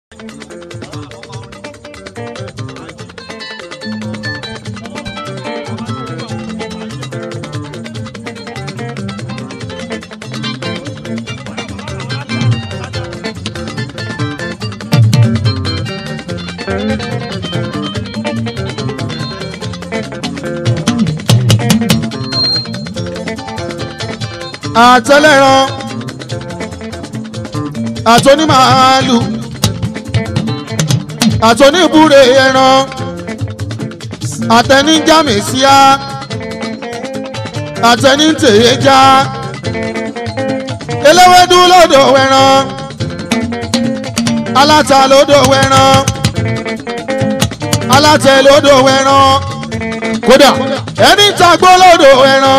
àtẹlẹ́ran àtọ́nímàálù àtọ́níbúre ẹran àtẹníjàmẹ̀síá àtẹnítèéjá eléwédú lódò wẹran aláta lódò wẹran alátẹ lódò wẹran kódà ẹni tàgbó lódò wẹran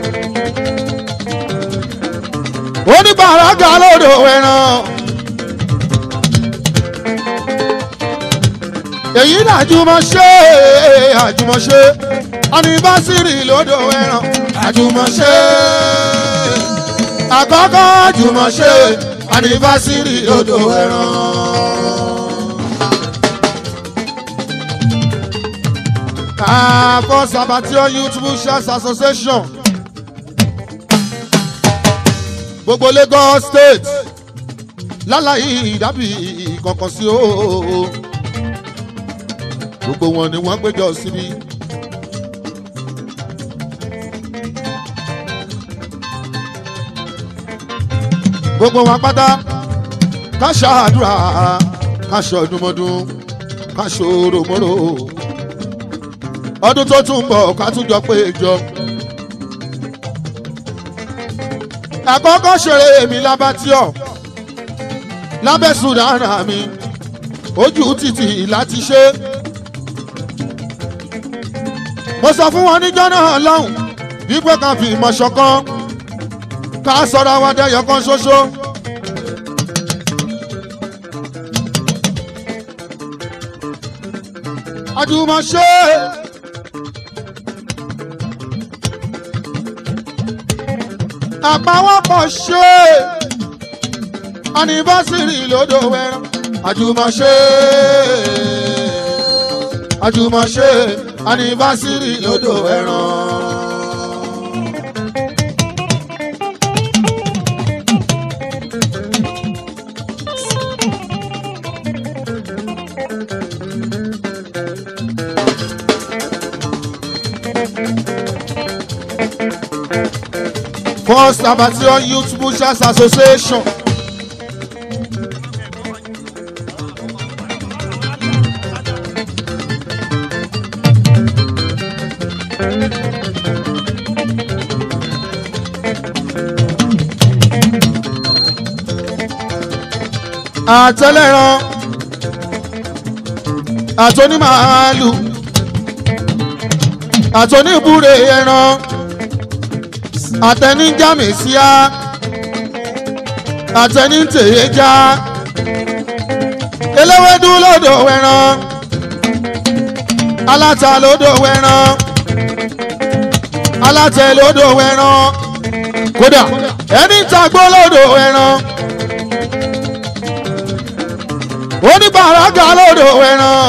oníbàáràgà lódò ẹran. èyí làjùmọ̀ṣe àjùmọ̀ṣe anibásírì lódò ẹran àjùmọ̀ṣe àkọ́kọ́ àjùmọ̀ṣe anibásírì lódò ẹran. àkọ́ sabatio youth bushers association gbogbo lagos state lálàyé ìdábì kankan sí o gbogbo wọn ni wọn péjọ síbi. gbogbo wọn pátá ká ṣàdúrà ká ṣọdúnmọdún ká ṣòròmọrò ọdún tó tún bọ̀ ká tún jọ péjọ. àkọ́kọ́ ṣeré mi lábátíọ̀ lábẹ́ sùdánà mi ojú títì láti ṣe. mo sọ fún wọn níjọ́ náà lọ́hùn wípé ká fi ìmọ̀ ṣọ̀kan ká sọ̀rọ̀ àwọn adẹ́yọ̀ kan ṣoṣo. àjùmọ̀ṣe. àpawọ́pọ̀ ṣe anibásírì lódò wẹran àjùmọ̀ṣe àjùmọ̀ṣe anibásírì lódò wẹran. First Abattoir Youth Bushers Association. àtẹlẹ́ran àtọ́nímàálù àtọ́níbúre ẹran àtẹníjàmẹ̀síá àtẹnítèéjá eléwédú lódò wẹran aláta lódò wẹran alátẹ lódò wẹran kódà ẹni tàgbó lódò wẹran oníbàáràgà lódò wẹran.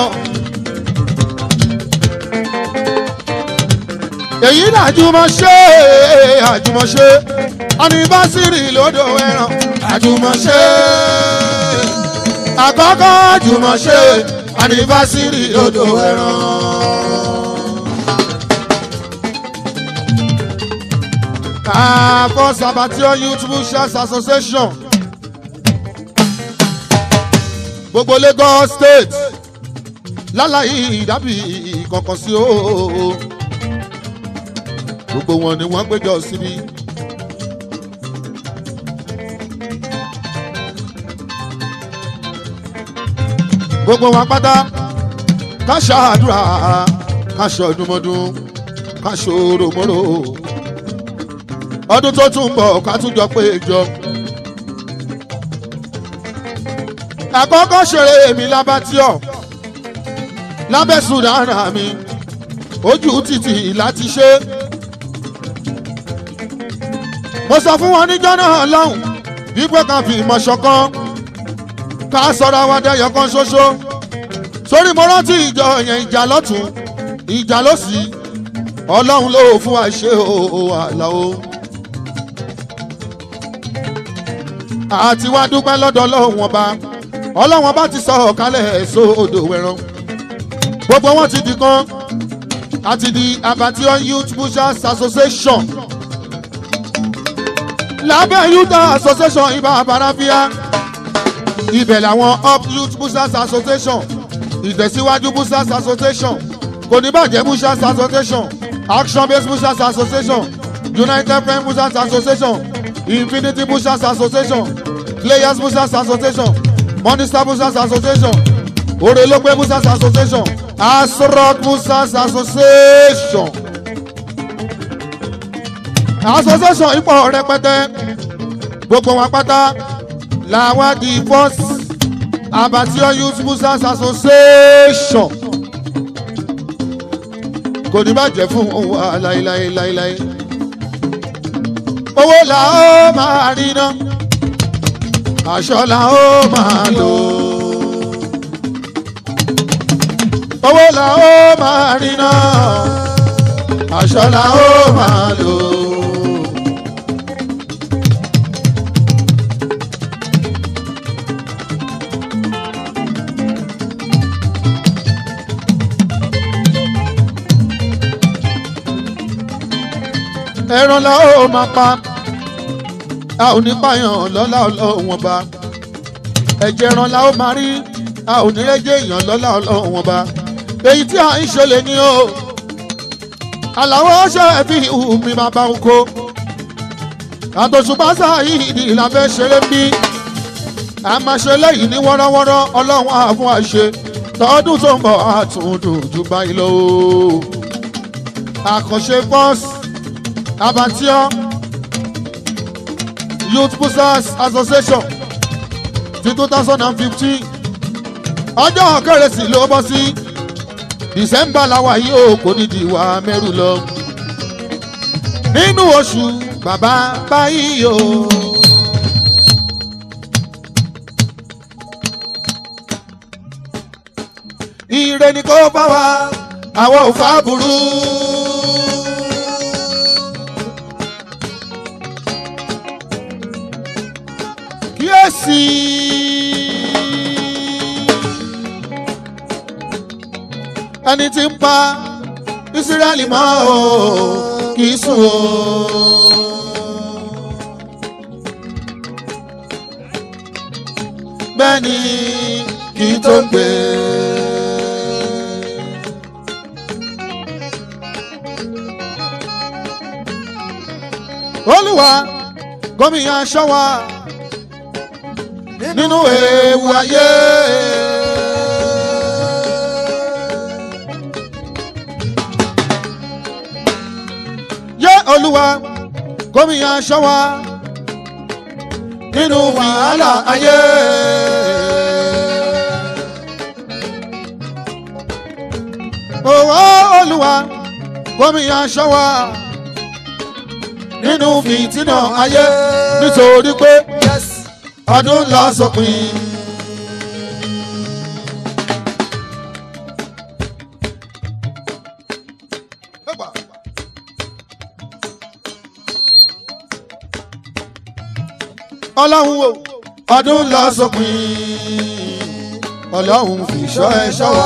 èyí làjùmọ̀ṣe àjùmọ̀ṣe anibásírì lódò ẹran àjùmọ̀ṣe àkọ́kọ́ àjùmọ̀ṣe anibásírì lódò ẹran. àkọ́ sabatio youth bushers association gbogbo lagos state lálàyé ìdábì kankan sí o gbogbo wọn ni wọn péjọ síbi. gbogbo wọn pátá ká ṣàdúrà ká ṣọdúnmọdún ká ṣòròmọrò ọdún tó tún bọ̀ ká tún jọ péjọ. àkọ́kọ́ ṣeré mi lábátíọ̀ lábẹ́ sùdánà mi ojú títì láti ṣe. mo sọ fún wọn níjọ́ náà lọ́hùn wípé ká fi ìmọ̀ ṣọ̀kan ká sọ̀rọ̀ àwọn adẹ́yọ̀ kan ṣoṣo sórí mo rántí ìjọ yẹn ìjà lọ́tún ìjà lọ́sì ọlọ́run ló fún wa ṣe o àlà o. àti wá dúpẹ́ lọ́dọ̀ ọlọ́run ọba ọlọ́run ọba ti sọ ọ̀kálẹ̀ sódò wẹ̀rán gbogbo wọn ti di kan àti di abattoir youth pushers association lábẹ́ youth association ibà àbáráfíà ibẹ̀ làwọn up youth pushers association ìtẹ̀síwájú pushers association kò ní bàjẹ́ pushers association action based pushers association united friends pushers association infinity pushers association players pushers association monster pushers association orelokpe pushers association asrock pushers association association ipò rẹpẹtẹ gbogbo wa pátá làwọn di first abattoir youth pushers association kò ní bàjẹ́ fún wa láéláé láéláé owó là ó máa rí ná aṣọ là ó máa lò owó là ó máa rí ná aṣọ là ó máa lò. ẹran la ó máa pa a ò ní pààyàn lọ́lá ọlọ́wọ́n ba ẹ̀jẹ̀ ẹran la ó máa rí a ò ní rẹ́jẹ̀ èèyàn lọ́lá ọlọ́wọ́n ba èyí tí a ń ṣe lè ní o àlàó ṣe fi hù mí máa bá ń kó àtòṣùpá sáyìí ni ìlàfẹ́ ṣeré ń bí a máa ṣe lẹ́yìn ní wọ́rọ́wọ́rọ́ ọlọ́run àfún àṣe tọdún tó ń bọ̀ àtúndùn jù báyìí lọ àkànṣe bọ́ọ̀sì abattoir youth pushers association ti two thousand and fifteen ọjọ́ kérésì ló bọ́ sí december làwa yìí ó kò ní diwa mẹ́rù lọ nínú oṣù bàbá báyìí o. ire ni kò bá wa àwọn ò fà burú. kíyèsí. ẹni tí ń pa ìsírẹ́lì mọ́ o kì í sùn o. bẹ́ẹ̀ ni kì í tó gbé. olúwa gómìnà ṣọ́wá nínú ewu ayé. yé olúwa gómìnà ṣọ́wá nínú wàhálà ayé. òwò olúwa gómìnà ṣọ́wá nínú fìtínà ayé nítorí pé ọdún lọ sópin. ọlọ́run wo ọdún lọ sópin ọlọ́run fi ṣọ́ ẹ ṣọ́ wa.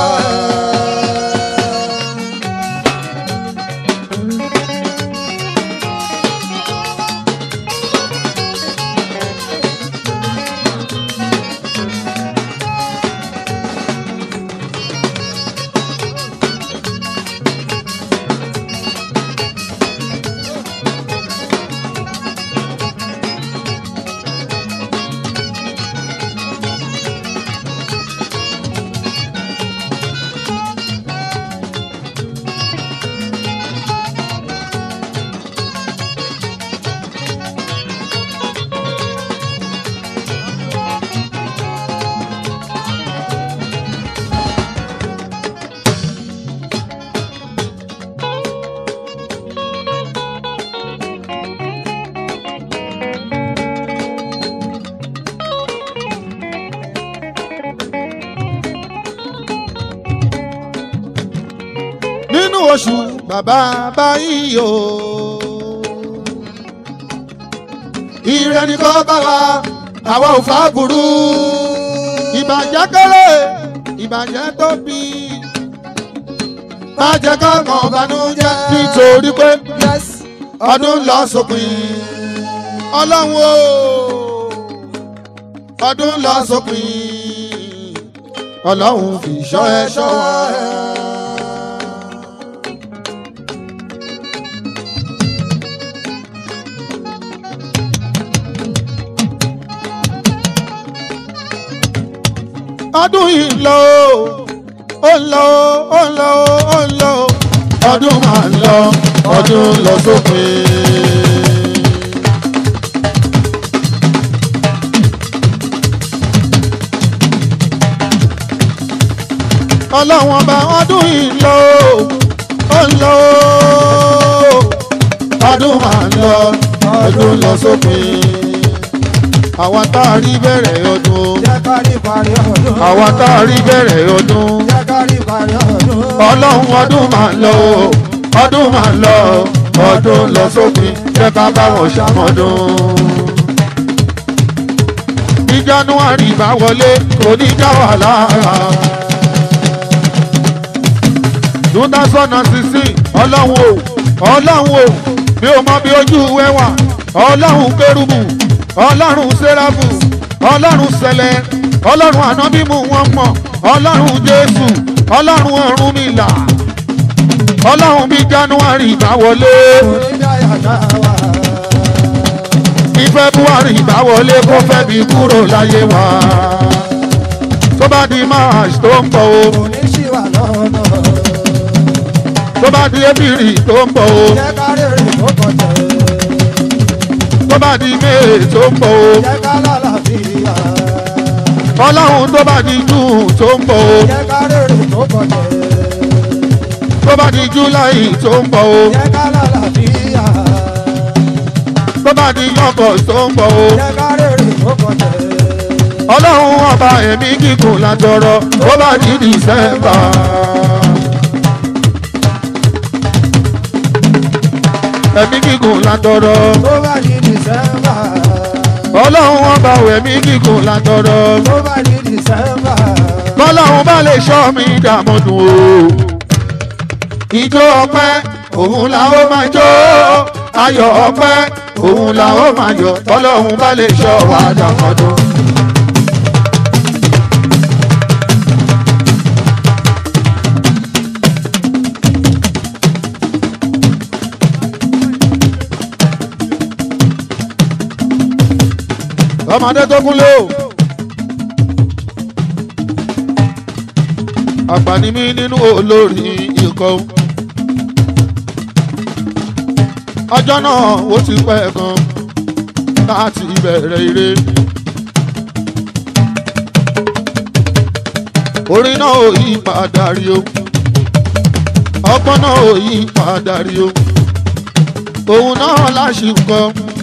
oṣù bàbá báyìí o. ire ni kò bá wa àwa ò fà burú. ìbàjẹ́ kéré ìbàjẹ́ tóbi. má jẹ́ ká kàn bánújẹ́ nítorí pé yes ọdún lọ sópin. ọlọ́run o ọdún lọ sópin. ọlọ́run fi ṣọ́ ẹ ṣọ́ wa. ọdún yìí ń lọ ó ń lọ ó ń lọ ó ń lọ ọdún máa ń lọ ọdún lọ sópin. ọlọ́run ọba ọdún yìí ń lọ ó ń lọ ọdún máa ń lọ ọdún lọ sópin. àwa tá a rí bẹ̀rẹ̀ ọdún jẹ́ ká rí parí ọdún. àwa tá a rí bẹ̀rẹ̀ ọdún jẹ́ ká rí parí ọdún. ọlọ́run ọdún máa ń lọ o ọdún máa ń lọ ọdún lọ sópin jẹ́ ká bá wọn ṣàmọ́dún. bí january bá wọlé kò ní já wà lára. two thousand and sixteen ọlọ́run o ọlọ́run o mi ò mọ bí ojú ìwé wà ọlọ́run kérúbù ọlọ́run sẹ́ráfù ọlọ́run sẹlẹ̀ ọlọ́run ànábímù wọn mọ̀ ọlọ́run jésù ọlọ́run ọ̀rúnmìlà ọlọ́run bí january bá wọlé onídàáyà náà wà. bí february bá wọlé kó fẹ́ bí kúrò láyé wa tó bá di march tó ń bọ̀ o oníṣìwà lọ́nà. tó bá di april tó ń bọ̀ o jẹ́ ká rèrè tó kọjá. tó bá di may tó ń bọ̀ o jẹ́ ká lálàáfíà. ọlọ́run tó bá di june tó ń bọ̀ o jẹ́ ká rèrè tó kọjá. tó bá di july tó ń bọ̀ o jẹ́ ká lálàáfíà. tó bá di august tó ń bọ̀ o jẹ́ ká rèrè tó kọjá. ọlọ́run ọba ẹ̀mí gígùn látọrọ tó bá di december. ẹ̀mí gígùn látọrọ tó bá di dìsẹ́mbà. ọlọ́run ọba ẹ̀mí gígùn látọrọ tó bá di dìsẹ́mbà. bọ́lọ́run bá lè ṣọ́ mi dàmọ́dún o. ìjó ọpẹ́ òun la ó máa jó ayọ̀ ọpẹ́ òun la ó máa yọ̀ bọ́lọ́run bá lè ṣọ́ wa dàmọ́dún. ọmọdé tó kúnlé o. àgbà ni mí nínú olórí ikọ̀. ọjọ́ náà ó ti pẹ́ gan láti ìbẹ̀rẹ̀ ire. orin náà ò yí padà rí o ọgbọ́n náà ò yí padà rí o òun náà láṣìkọ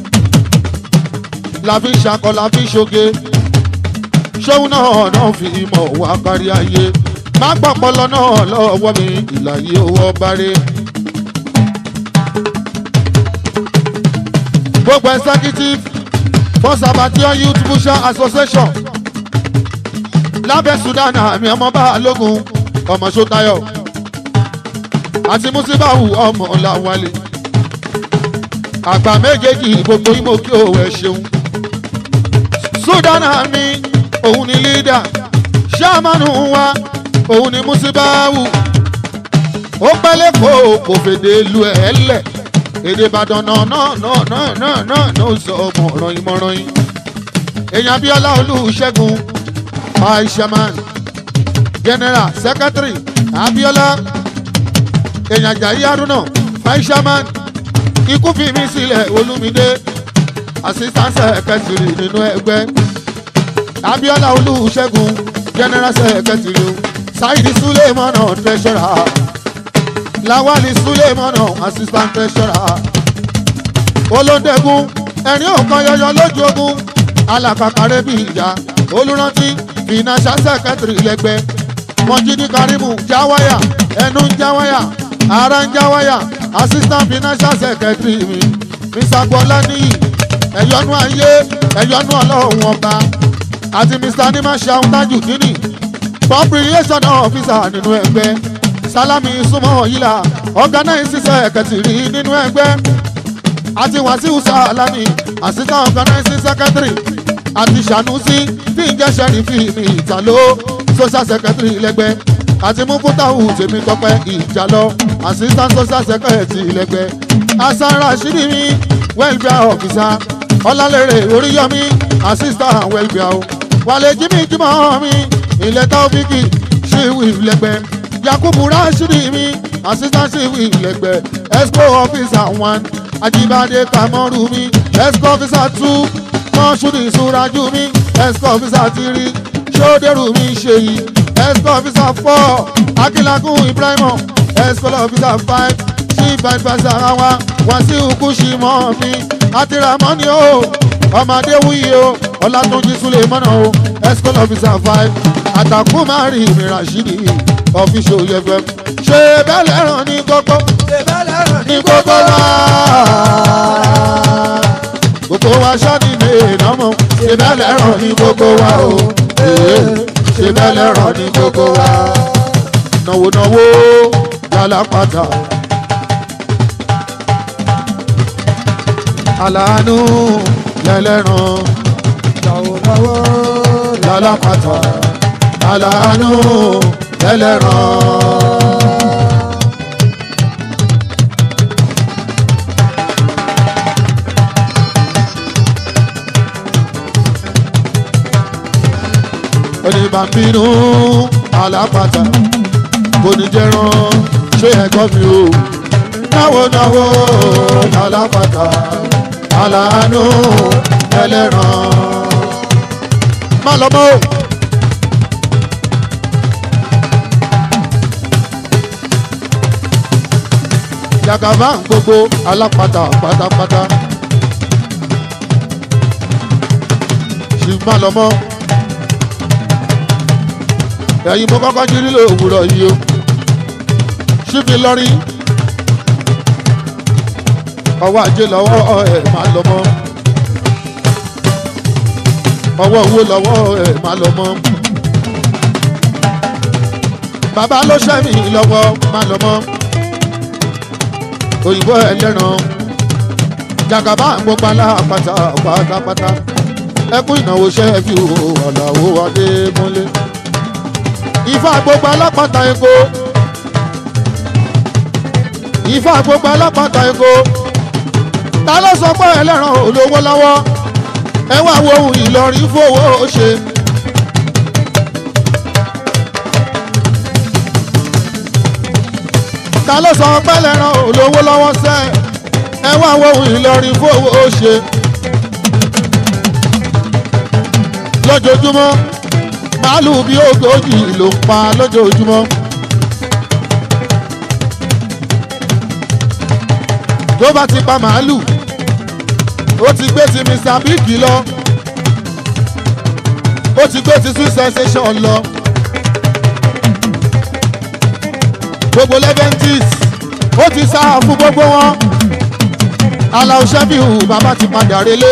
la fi ń ṣakọ la fi ń ṣoge ṣóun náà náà fi mọ̀ wá kárí ayé má gbọ́pọlọ náà lọ́wọ́ mi ìlàyé owó bárẹ̀. gbogbo executive for sabatian youth pusher association lábẹ́ sudan àmì ọmọ balógun ọmọ sọtayọ àti musibawu ọmọ làwálé àgbà méjèèjì gbogbo imo kí o ẹ ṣeun sudan àmì òun ni leader sàmánù wa òun ni musibawu ó pẹ́lẹ́ kó kò fèdè lu ẹ̀ lẹ̀ èdè ìbàdàn náà náà náà náà náà náà ló sọ ọmọ ọ̀ràn yìí mọ̀ràn yìí èèyàn abiola olùṣègùn aishaman general secretary abiola èèyàn ajayi haruna aishaman ikú fi mí sílẹ̀ olúmídé assistant secretary nínú ẹgbẹ́ abiola olùṣègùn general secretary saidi suleiman treasurer lawali suleiman assistant treasurer olóńdẹ́gun ẹ̀rín òkan yọyọ lójú ogun alakakare bíi ìjà olùrántí financial secretary lẹ́gbẹ́ mọ̀jídí karimu jáwáyà ẹnu ń jáwáyà aranjawaya assistant financial secretary mi mr gbọ́láníyì ẹ̀yọ́nú ayé ẹ̀yọ́nú ọlọ́run ọba àti mr nimasha tajudini population officer nínú ẹgbẹ́ salami súnmọ́ yìlá organize secretary nínú ẹgbẹ́ àti wàsíù salami assistant organizing secretary àti sanusi tí ń jẹ́ sẹ́rífì ní ìtàló social secretary lẹ́gbẹ́ àti mufutahu tèmi tọpẹ́ ìjàlọ assistant social secretary lẹ́gbẹ́ hasan rashidi mi welfare officer ọlálẹ́rẹ̀ oríyọmí assistant welfare o wàlẹ̀ jimmy jimọ̀ mi ilẹ̀ taofiki ṣíwì lẹ́gbẹ́ yakubu rashidi mi assistant ṣíwì lẹ́gbẹ́ expo officer one ajibade kamoru mi exco officer two mọ́ṣúdì ìṣúrajú mi exco officer three ṣódẹ́rù mi ṣèyí exco officer four akínlágún ibrahim exco officer five chief adviser àwa wàsíù kùsìmọ́ mi àti ramoni o ọmọdé wúyi o ọlátúnjí sulemọ́nà o exco officer five àtàkùn márì mi rashidi official yẹfẹ ṣe bẹ́ẹ̀ lẹ́ràn ní gbogbo ní gbogbo wa gbogbo wa ṣáàdì lè nọ́mọ ṣe bẹ́ẹ̀ lẹ́ràn ní gbogbo wa o ṣe bẹ́ẹ̀ lẹ́ràn ní gbogbo wa náwó náwó lálápàtà aláàánú lẹ́lẹ́ràn lálápàtà aláàánú lẹ́lẹ́ràn. oníbàbínú alápàtà kò ní jẹran ṣé ẹ̀gbọ́n mi o náwó náwó alápàtà aláàánú ẹlẹ́ran má lọ mọ́ o. yàgàbá gbogbo alápàtà pátápátá ṣì má lọ mọ́ ẹ̀yin mo kọ́kọ́ jí nílò òwúrọ̀ yìí o ṣíbi lọ́rí ọwọ́ ajé lọ́wọ́ ẹ̀ máa lọ mọ́ ọwọ́ owó lọ́wọ́ ẹ̀ máa lọ mọ́ bàbá ló ṣẹ́mi lọ́wọ́ máa lọ mọ́ òyìnbó ẹlẹ́ran jàgàbá gbogbo alápàtà pátápátá ẹkún ìnáwó ṣẹ́ẹ̀fì ọ̀làwó adé mọ́lẹ́ ifá gbogbo alápàtà èkó ifá gbogbo alápàtà èkó ta ló sọ pé ẹlẹ́ran olówó lọ́wọ́ ẹ wá wo ohun ìlọrin fowó ṣe. ta ló sọ pé ẹlẹ́ran olówó lọ́wọ́ sẹ́ ẹ wá wo ohun ìlọrin fowó ṣe. lójoojúmọ́ màálù bíi ogójì ló ń pa lójoojúmọ́. tó bá ti pa màálù ó ti gbé ti mr big lọ ó ti gbé ti sweet sensation lọ gbogbo leventis ó ti sá fún gbogbo wọn aláwọ̀ ṣẹ́bíhù bàbá ti padà relé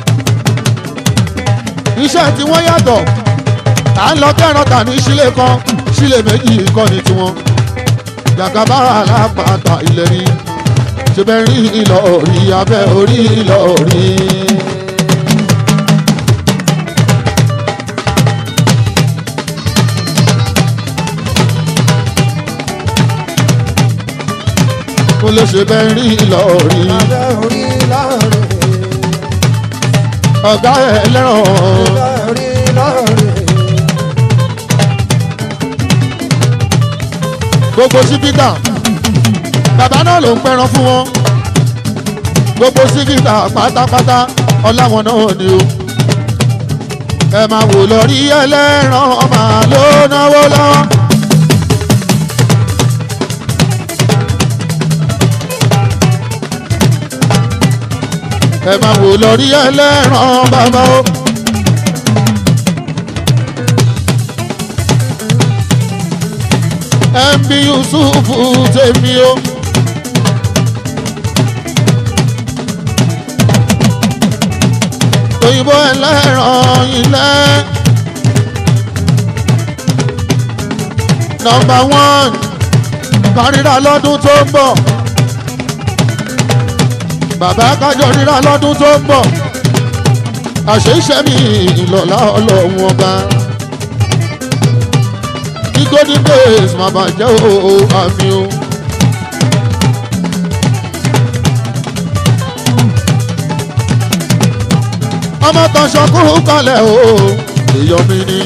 iṣẹ́ tí wọ́n yàtọ̀ à ń lọ kẹ́ràn tà ní sílé kan sílé méjì kọ́ ni tiwọn jàgàbára alápàtà ilẹ̀ ni ṣe bẹ́ẹ̀ rí ìlọ orí abẹ́ orí ìlọ orí. kó lè ṣe bẹ́ẹ̀ rí ìlọ orí. abẹ́ orí láàrin ọ̀gá ẹ̀ lẹ́ràn abẹ́ orí láàrin gbogbo sífítà bàbá náà ló ń pẹran fún wọn gbogbo sífítà pátápátá ọláwọn náà ni o ẹ máa wò lọ rí ẹlẹ́ran máa ló náwó lọ́wọ́. ẹ máa wò lọ rí ẹlẹ́ran bàbá o. mb yusufu tèmi o. òyìnbó ẹlẹ́ran ilẹ̀. nọmba one kárìíra lọ́dún tó ń bọ̀. bàbá kájọ ríra lọ́dún tó ń bọ̀. àṣeyṣẹ́ mi ìlọ́lá ọlọ́run ọba. kí golden days má bàjẹ́ o àmì o. ọmọ kan ṣọkúrú kalẹ̀ o èèyàn mi ni.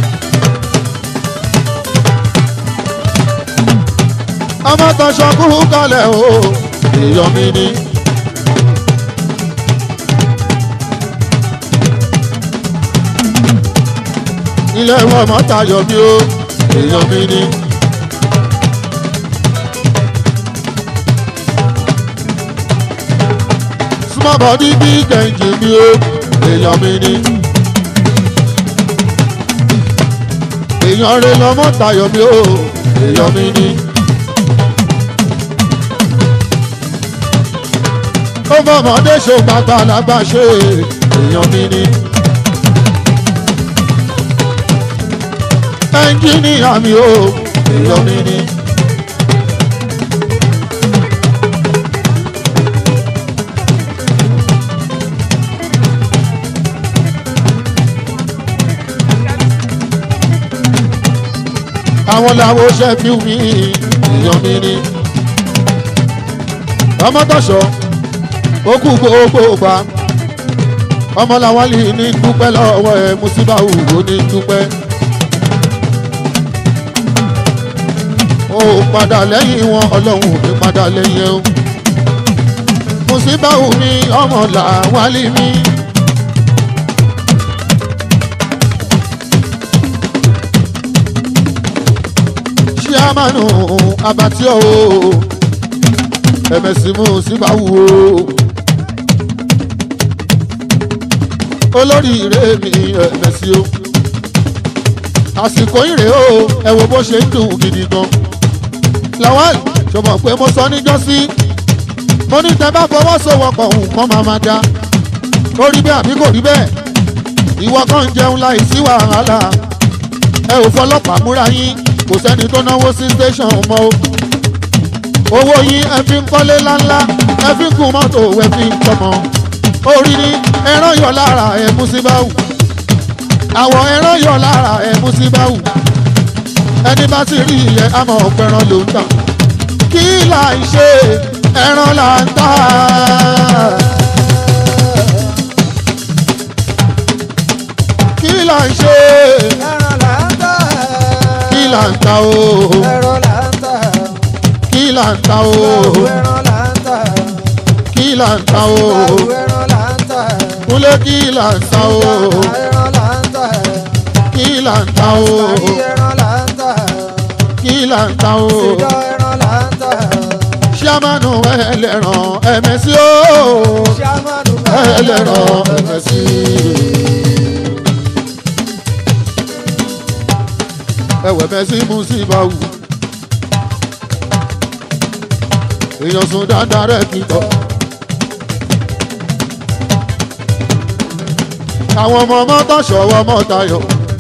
ọmọ kan ṣọkúrú kalẹ̀ o èèyàn mi ni. ilé wọn mọ tayọ mi o èèyàn mi ni. small body big engine mi o èèyàn mi ni. èèyàn rẹ lọmọ tayọ mi o èèyàn mi ni. ó fọmọdé ṣe gbàgbàlagbà ṣe èèyàn mi ni. ẹnjíníà mi o èèyàn mi ni. àwọn làwọn ṣe fi mí èèyàn mi ni. ọmọ tọ̀ṣọ́ ó kú gbogbo gbà ọmọ làwọn lè ní dúpẹ́ lọ́wọ́ ẹ̀ mùsíbáwù ó ní dúpẹ́. ó padà lẹ́yìn wọn ọlọ́run ò ní padà lẹ́yìn ẹ̀ o. mùsíbáwù mi ọmọ làwálì mi. ṣíàmánu abatí o ẹ̀mẹ̀sì mùsíbáwù o olórí ìrè mi ẹ̀mẹ̀sì o àsìkò ìrè o ẹ wo bó ṣe ń dùn gidi gan lawal ṣọmọ pé mo sọ níjọ́sí mo ní tẹ bá fọwọ́sowọ́pọ̀ nǹkan máa ma da ó rí bẹ́ẹ̀ àbí kò rí bẹ́ẹ̀ ìwọ kan ń jẹun láì sí wàhálà ẹ ò fọlọ́pàá múra yín kò sẹ́ni tó náwó sí station mọ́ o owó yín ẹ fi ń kọ́lé láńlá ẹ fi ń gun mọ́tò ẹ fi ń tọmọ orí ni ẹran yọ lára ẹ mú sí báwù àwọ̀ ẹran yọ lára ẹ mú sí báwù ẹni bá sì rí ìyẹn àmọ́ ọ̀pẹ̀ràn ló ń tà kí là ń ṣe ẹran là ń tà. kí là ń ṣe ẹran là ń tà. kí là ń tà o ẹran là ń tà. kí là ń tà o ẹran là ń tà. kí là ń tà o ẹran là ń tà. kúlẹ̀ kí là ń tà o ẹran là ń tà. kí là ń tà o ẹran là ń tà. kí là ń tà o ìjọ ẹran là ń tà. ṣíàmánu ẹlẹ́ràn ẹ̀mẹ́sí o ṣàmánù ẹlẹ́ràn ẹ̀mẹ́sí. ẹwẹ̀ mẹ́sí mú sí báwù èèyàn sùn dáadáa rẹ̀ kìtọ̀. àwọn ọmọ mọ́tò ṣọwọ́ mọ́tayọ̀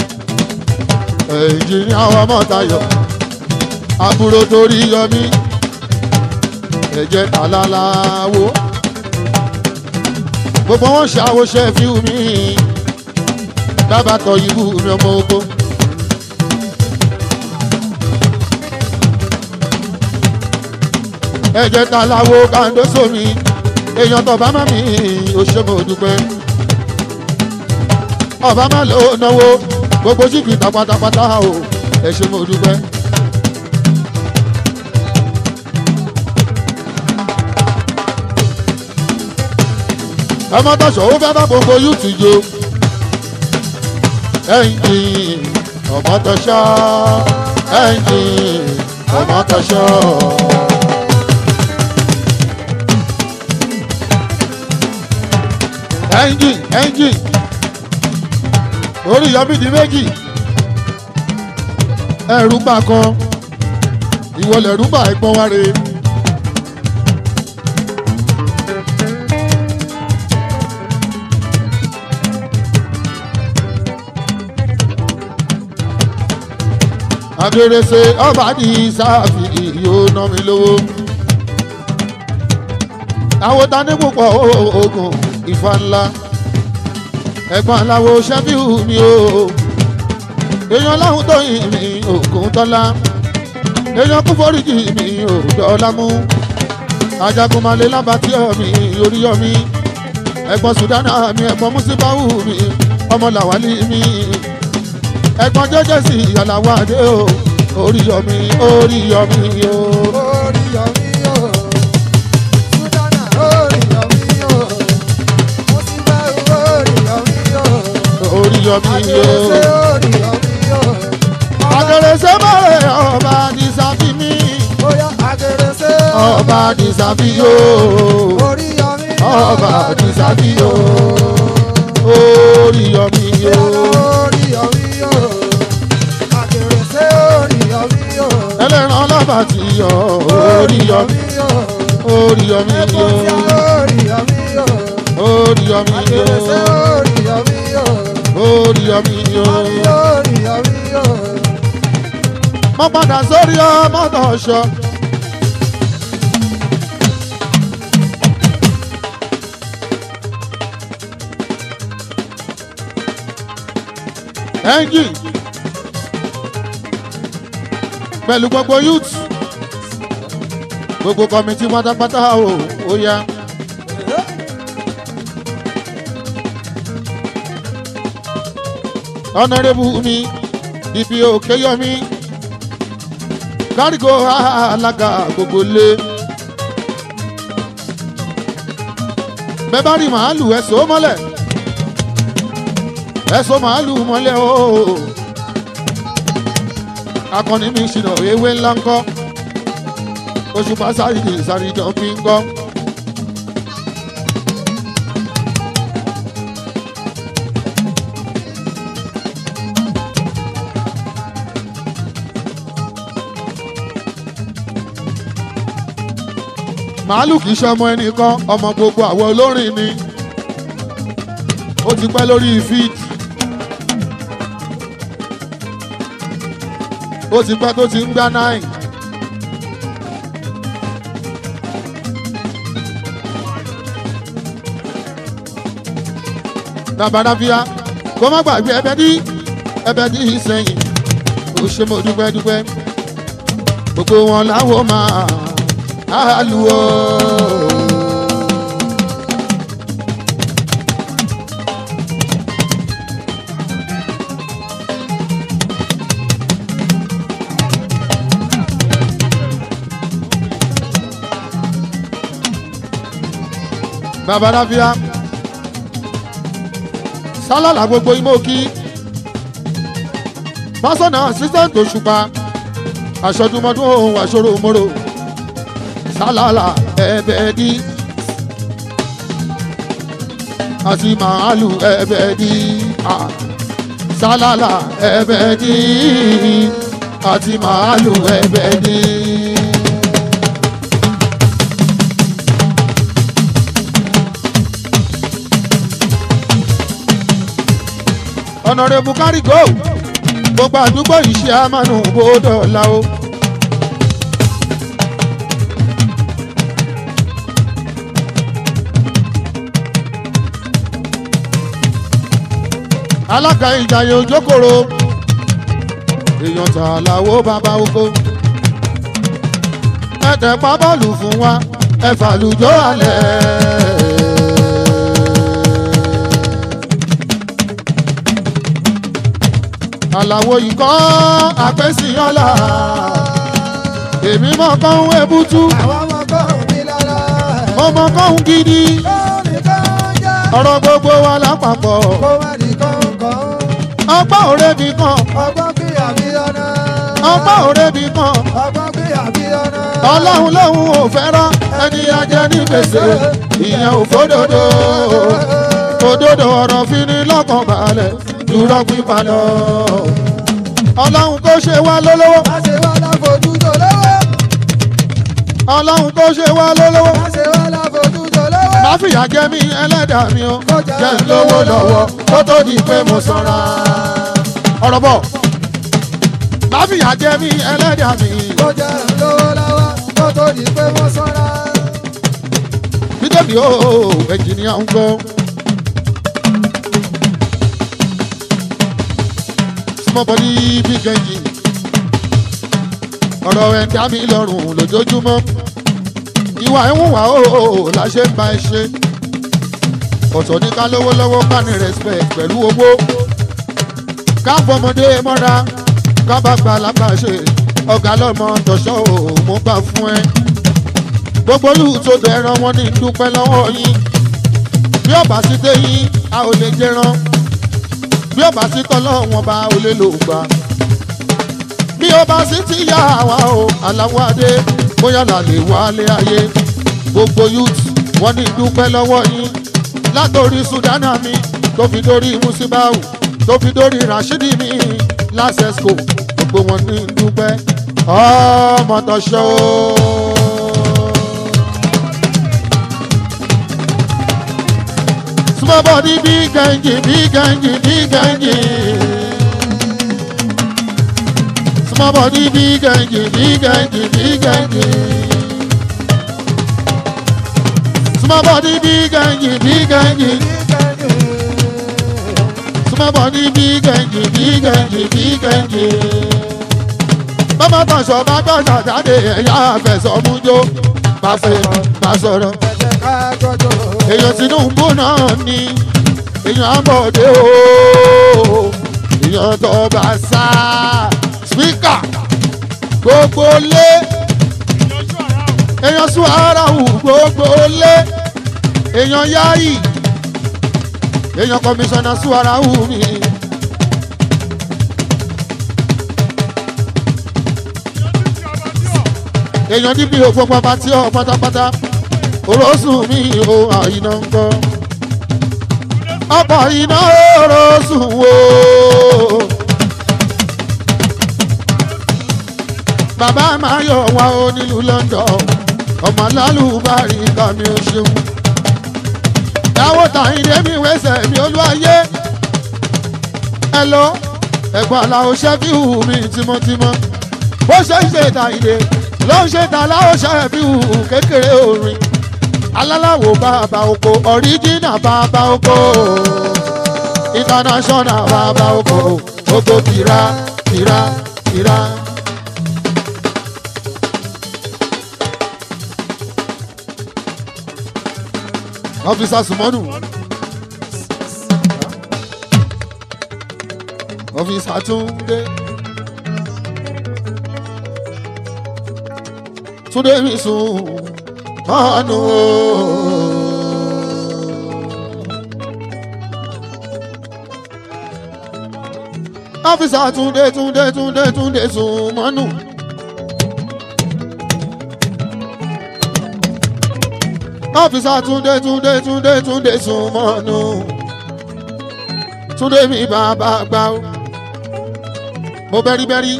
ẹ̀jìnìá àwọn mọ́tayọ̀ àbúrò torí yọmí ẹ̀jẹ̀ àlàláwo gbogbo wọn ṣàwòṣe fíìmù mi bàbá tọ ibú mi ọmọ ogun. ẹ̀jẹ̀ ta láwo kàńdóso mi èèyàn tó bá má mi ò ṣe mo dúpẹ́. ọba má lò ó náwó gbogbo ṣìkìtà pátápátá o ẹ ṣe mo dúpẹ́. ọmọ tọ̀sọ̀ ó fẹ́ bá gbogbo yúùtù jo ẹ̀yìn ọmọ tọ̀sọ̀ ẹ̀yìn ọmọ tọ̀sọ̀. ẹ̀yìn ẹ̀yìn orí yọmí di méjì ẹ̀rù gbà kan ìwọlẹ̀ rúbà ẹ̀gbọ́n wa rèé. agbèrèsè ọba ní sáàfì yóò ná mi lówó. àwọn tani púpọ̀ oògùn ìfà ńlá ẹ̀gbọ́n aláwo ṣẹ́fíù mi o èèyàn láhùn tó yìn mí ògùn tọ́lá èèyàn kún foríjì mi ò dọ́lá mú ajagunmalè lábàtí ọ̀mí oríyọ̀mí ẹ̀gbọ́n sùdánà mi ẹ̀gbọ́n mùsíbáwù mi ọmọ làwálí mi ẹ̀gbọ́n jẹ́jẹ́ sí ìyàlàwọ̀ adé o oríyọ̀mí oríyọ̀mí o. Oríyọ̀mí o, Súdánà oríyọ̀mí o, Mùsíbáwù oríyọ̀mí o, oríyọ̀mí o. Adérésé oríyọ̀mí o, Adérésé mọ̀rẹ́ ọba àdìsáfì mi Bóyá Adérésé ọba àdìsáfì o oríyọ̀mí ọba àdìsáfì o oríyọ̀mí o. oríyọ̀mí o, Adérésé oríyọ̀mí o, ẹlẹ́ran lábàtì yọ oríyọ̀mí o, oríyọ̀mí o Ẹ̀fọ́síà oríyọ̀mí o, oríyọ̀mí Adérésé o oríyọ̀mí o, oríyọ̀mí o. oríyọ̀mí o. mo padà sórí ọmọ tó ṣọ. ẹ́ńjìn pẹ̀lú gbogbo youth gbogbo kọ́mítì pátápátá o ó yá. ọ̀nàrẹ́bù mi ibi òkè yọmí kárígò alága gbogbo lé. bẹ́ẹ̀ bá rí màálù ẹ̀sọ́ mọ́lẹ̀ ẹ̀sọ́ màálù mọ́lẹ̀ o. akọni mi ṣìnà ewé ńlá ńkọ́ Òṣùpá sáyidì ìsàrìjọ fi ń gbọ́. màálù kì í ṣe ọmọ ẹnìkan ọmọ gbogbo àwọn olórin ni ó ti pẹ́ lórí feed ó ti pẹ́ tó ti ń gbá nine. Dabarafia kó má gbàgbé ẹbẹ dí ẹbẹ dí sẹ́yìn ó ṣe mo dúpẹ́ dúpẹ́ gbogbo wọn láwo máa aluwo. Babalafia sálàlà gbogbo imóki pásọ̀nà assistant Òṣùpá aṣọ́dúnmọ́dún ohun àṣọrò mọ́rò sálàlà ẹ̀bẹ̀dì àti màálù ẹ̀bẹ̀dì ah. sálàlà ẹ̀bẹ̀dì àti màálù ẹ̀bẹ̀dì. ọ̀nàrẹ́bù kárígò gbogbo àdúgbò iṣẹ́ àmàlù bòdò làwọ̀. alága ìjàyè òjókòrò èèyàn tà láwo bàbá oko ẹ̀tẹ̀ pa bọ́ọ̀lù fún wa ẹ̀fà lùjọ́ alẹ́. àlàwo ikọ́ àpẹ́síyọ́lá èmi mọ̀ kọ́hún ebútú Àwọn ọmọ kọ́hún mi lára. mo mọ̀ kọ́hún gidi Kọ́hún kan jẹ́. ọ̀rọ̀ gbogbo wa lápapọ̀ Kó má di kọ̀ọ̀kan. ọgbọ́n òre mi kan Ọgbọ́n bí àbíyọ́nà. ọgbọ́n òre mi kan Ọgbọ́n bí àbíyọ́nà. ọlọ́run lòun ò fẹ́ràn ẹni ajẹ́ ní gbèsè ìyẹn ò fódodo òdodo ọ̀rọ̀ fi ní lọ́kàn balẹ̀ dúró pípa lọ ọlọ́run kó ṣe wá lólówó Má ṣe wá láfojú tó lówó. ọlọ́run tó ṣe wá lólówó má ṣe wá láfojú tó lówó. má fìyà jẹ mí ẹlẹ́dàá mi o jẹ́ ń lówó lọ́wọ́ kó tó di pé mo sanra. ọ̀rọ̀ bọ̀ má fìyà jẹ mí ẹlẹ́dàá mi kó jẹ́ lówó lọ́wọ́ kó tó di pé wọ́n sanra. bídèmí o ẹnjìníà ń gbọ́. small body big engine ọ̀rọ̀ ẹ̀ dá mi lọ́rùn lójoojúmọ́ ìwà ẹ̀hún wà ó la ṣe ń ba ẹ ṣe ọ̀tọ̀ ní ká lówó lọ́wọ́ ká ní respect pẹ̀lú owó ká fọmọdé mọ́ra ká bá gba lábàṣe ọ̀gá lọ́mọ tọ̀ṣọ́ ò mú gbà fún ẹ gbogbo olùtòdò ẹran wọn ní dúpẹ́ lọ́wọ́ yín bí ọba sí dé yín a ò lè jẹran bí ọba sí tọ́lọ́ wọn bá ò lè lò gbà bí ọba sí ti yá àwa o aláwọ̀ adé bóyá là lè wálé ayé gbogbo youth wọn ní dúpẹ́ lọ́wọ́ yín látòrí sudana mi tó fi dórí musibau tó fi dórí rashidi mi lásẹ̀sco gbogbo wọn ní dúpẹ́ ọmọ tọ́ṣọ́ o. Small body, big engine, big engine, big engine. Small body, big engine, big engine, big engine. Small body, big engine, big engine. Small body, big engine, big engine, big engine. Bàbá tọ̀sọ̀ bá gbọ́dọ̀ jáde ẹ̀yà àfẹsọ̀mújó. Bá fẹ́ bá sọ̀rọ̀ ẹ̀jẹ̀ ká jọjọ. èèyàn tinubu náà ni èèyàn àbọ̀dé o èèyàn tó bá sá spíkà gbogbo lé èèyàn sún ara hù gbogbo lé èèyàn yáyì èèyàn kọmíṣánná sún ara hù mi. èèyàn níbi òfò pàpà tí ọ pátápátá orosùn mi ò àyìnà ń gbọ́. ọkọ̀ iná orosùn wo. bàbá máa yọ̀ wá o nílùú London ọmọ alálùbárí kàmí o ṣeun. ìyàwó tàyíndé mi wẹ́sẹ̀ mi olúwayé. ẹ lọ ẹ̀gbọ́n aláwo ṣẹ́fíù mi tímọ́tímọ́ bó ṣe ń ṣe tàyíndé ló ń ṣe tàláwọ̀ ṣẹ́fíù kékeré orin alálàwò bàbá oko ọ̀ríjìnà bàbá oko international bàbá oko gbogbo kìrá kìrá kìrá. ọ́fíìsà sùmọ́nù ọ́fíìsà túndé túndé mi sùn mọ́nù o. ọ́fíìsà túndé túndé túndé túndé sùn mọ́nù. ọ́fíìsà túndé túndé túndé túndé sùn mọ́nù. túndé mi bàbá gbà ó. mo bẹ́rí bẹ́rí.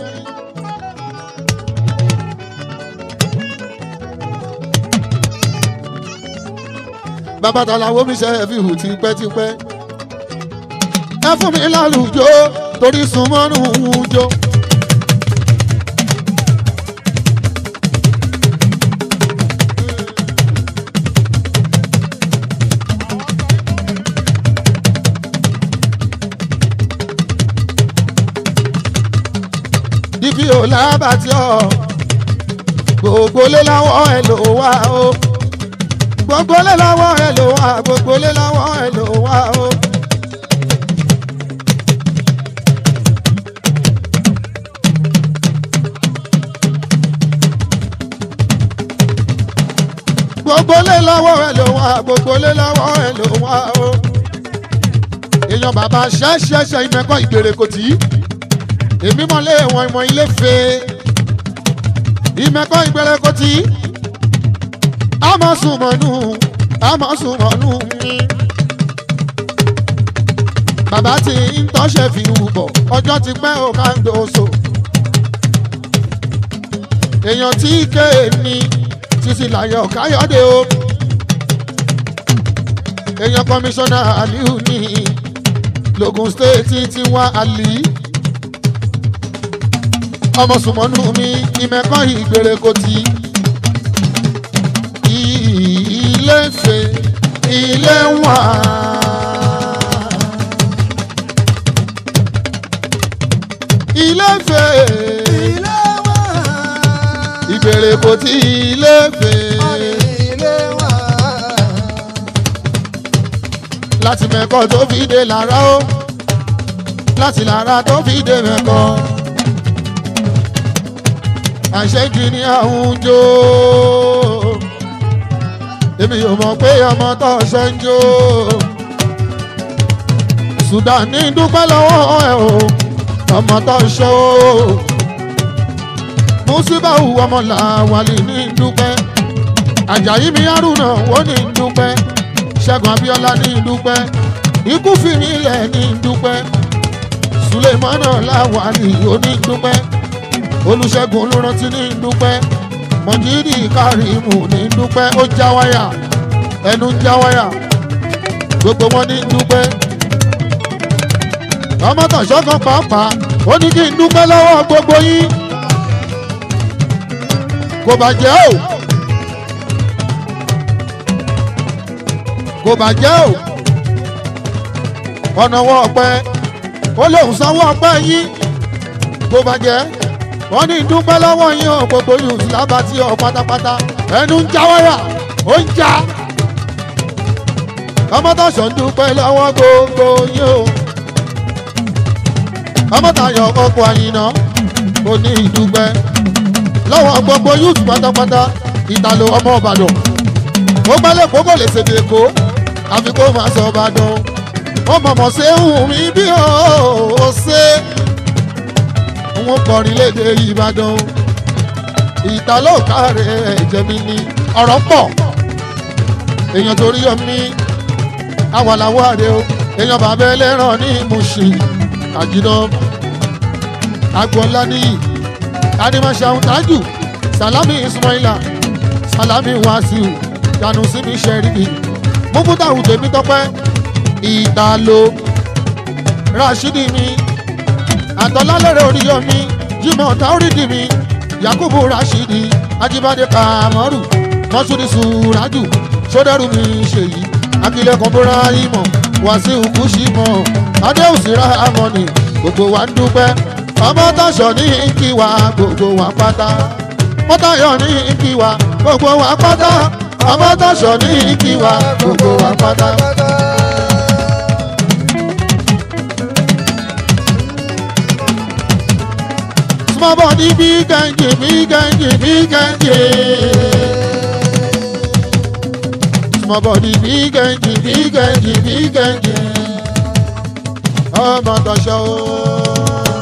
bàbá tàlàwọ́ mi ṣe fi hù tipẹ́tipẹ́. ẹ fún mi lálùjọ torí súnmọ́nù ń jó. ibi ò lábàtí ọ gbogbo lé láwọn ẹ lò wá o gbogbo lé láwọn ẹ lò wá gbogbo lé láwọn ẹ lò wá o. gbogbo lé láwọn ẹ lò wá gbogbo lé láwọn ẹ lò wá o. èèyàn bàbá ṣẹ́ṣẹ́ṣẹ́ ìmẹ̀kọ́ ìgbèrè kò tí èmi mọ̀lẹ́ wọn ìmọ̀ ilé fe ìmẹ̀kọ́ ìgbèrè kò tí àmọ́ sùnmọ́nù àmọ́ sùnmọ́nù mi. bàbá tí ń tọ́ṣẹ̀ fi hù bọ̀ ọjọ́ ti pẹ́ ò ká ń gbòòso. èèyàn tí kéè ní títí láyọ̀ káyọ̀dé o èèyàn kọmíṣánná aliu ní logun state ti wá ali ọmọ sùmọ́nù mi ìmẹ̀kọ́ ìgbèrè kò tí ilé ṣe ilé wà. ilé ṣe ilé wa. ìgbèrè kò tí ilé ṣe ilé wa. láti mẹ́kọ́ tó fi dé lára ó láti lára tó fi dé mẹ́kọ́ àṣejì ní àwùjọ èmi ò mọ̀ pé ọmọ tó ṣe ń jó Sudan ní dúpẹ́ lọ́wọ́ ẹ̀ o ọmọ tó ṣe o Musibau ọmọ làwálì ní dúpẹ́ Àjàyí mi Haruna ó ní dúpẹ́ Ṣẹ́gun Abíọ́lá ní dúpẹ́ ikú fi mí lẹ̀ ní dúpẹ́ Sulemana Lawali ó ní dúpẹ́ Olúṣẹ́gun olùrántí ní dúpẹ́ Mọ̀jídì Kárìmù ní dúpẹ́ ó já wáyà ẹnu ń já wáyà gbogbo wọn ní dúpẹ́ ọmọ tàṣọ́kan pàápàá ó ní kí n dúpẹ́ lọ́wọ́ gbogbo yín kò bàjẹ́ o kò bàjẹ́ o ọ̀nà wọ ọ̀pẹ ó lóun sanwó ọ̀pẹ yín kò bàjẹ́ wọ́n ní dúpẹ́ lọ́wọ́ yín o gbogbo yìí sí lábàtí ọ pátápátá ẹnu ń já wáyà ó ń já ọmọ tàṣọ ń dúpẹ́ lọ́wọ́ gbogbo yín o ọmọ tàyọ̀ ọkọ̀ àyìnà ó ní ìdúpẹ́ lọ́wọ́ gbogbo youth pátápátá ìtàló ọmọ ìbàdàn ó gbálẹ̀ kó kò lè ṣèdè èkó àfi kó máa sọ ìbàdàn ó mọ̀mọ́ ṣe ń hùn mí bí ó ṣe wọ́n kọrin léde ìbàdàn ìtàló kárẹ̀ ẹ̀jẹ̀ mi ni ọ̀rọ̀ pọ̀ èèyàn torí omi awàláwọ̀ àdé o èèyàn bàbá ẹlẹ́ràn ní Mùṣìn àjìnà agboola níyì animashaun tájù salami ismaila salami wasiu yanusimi sheriki mufutahu tèmi tọpẹ ìtàló rashidi mi àtọlálẹrẹ oríyọmi jimoh tauridi mi yakubu rashidi ajibade kamaru mọsúdi suraju sódẹrù mi ṣèyí akilẹkùn burahima wasiu kushimo adéhùsì rahamoni gbogbo wa ń dúpẹ́ ọmọ tọ̀sọ̀ ní kí wa gbogbo wa pátá mọ́tàyọ̀ ní kí wa gbogbo wa pátá ọmọ tọ̀sọ̀ ní kí wa gbogbo wa pátá. small body big engine big engine big engine. small body big engine big engine big engine. ọmọ tọ̀sọ̀ ooo.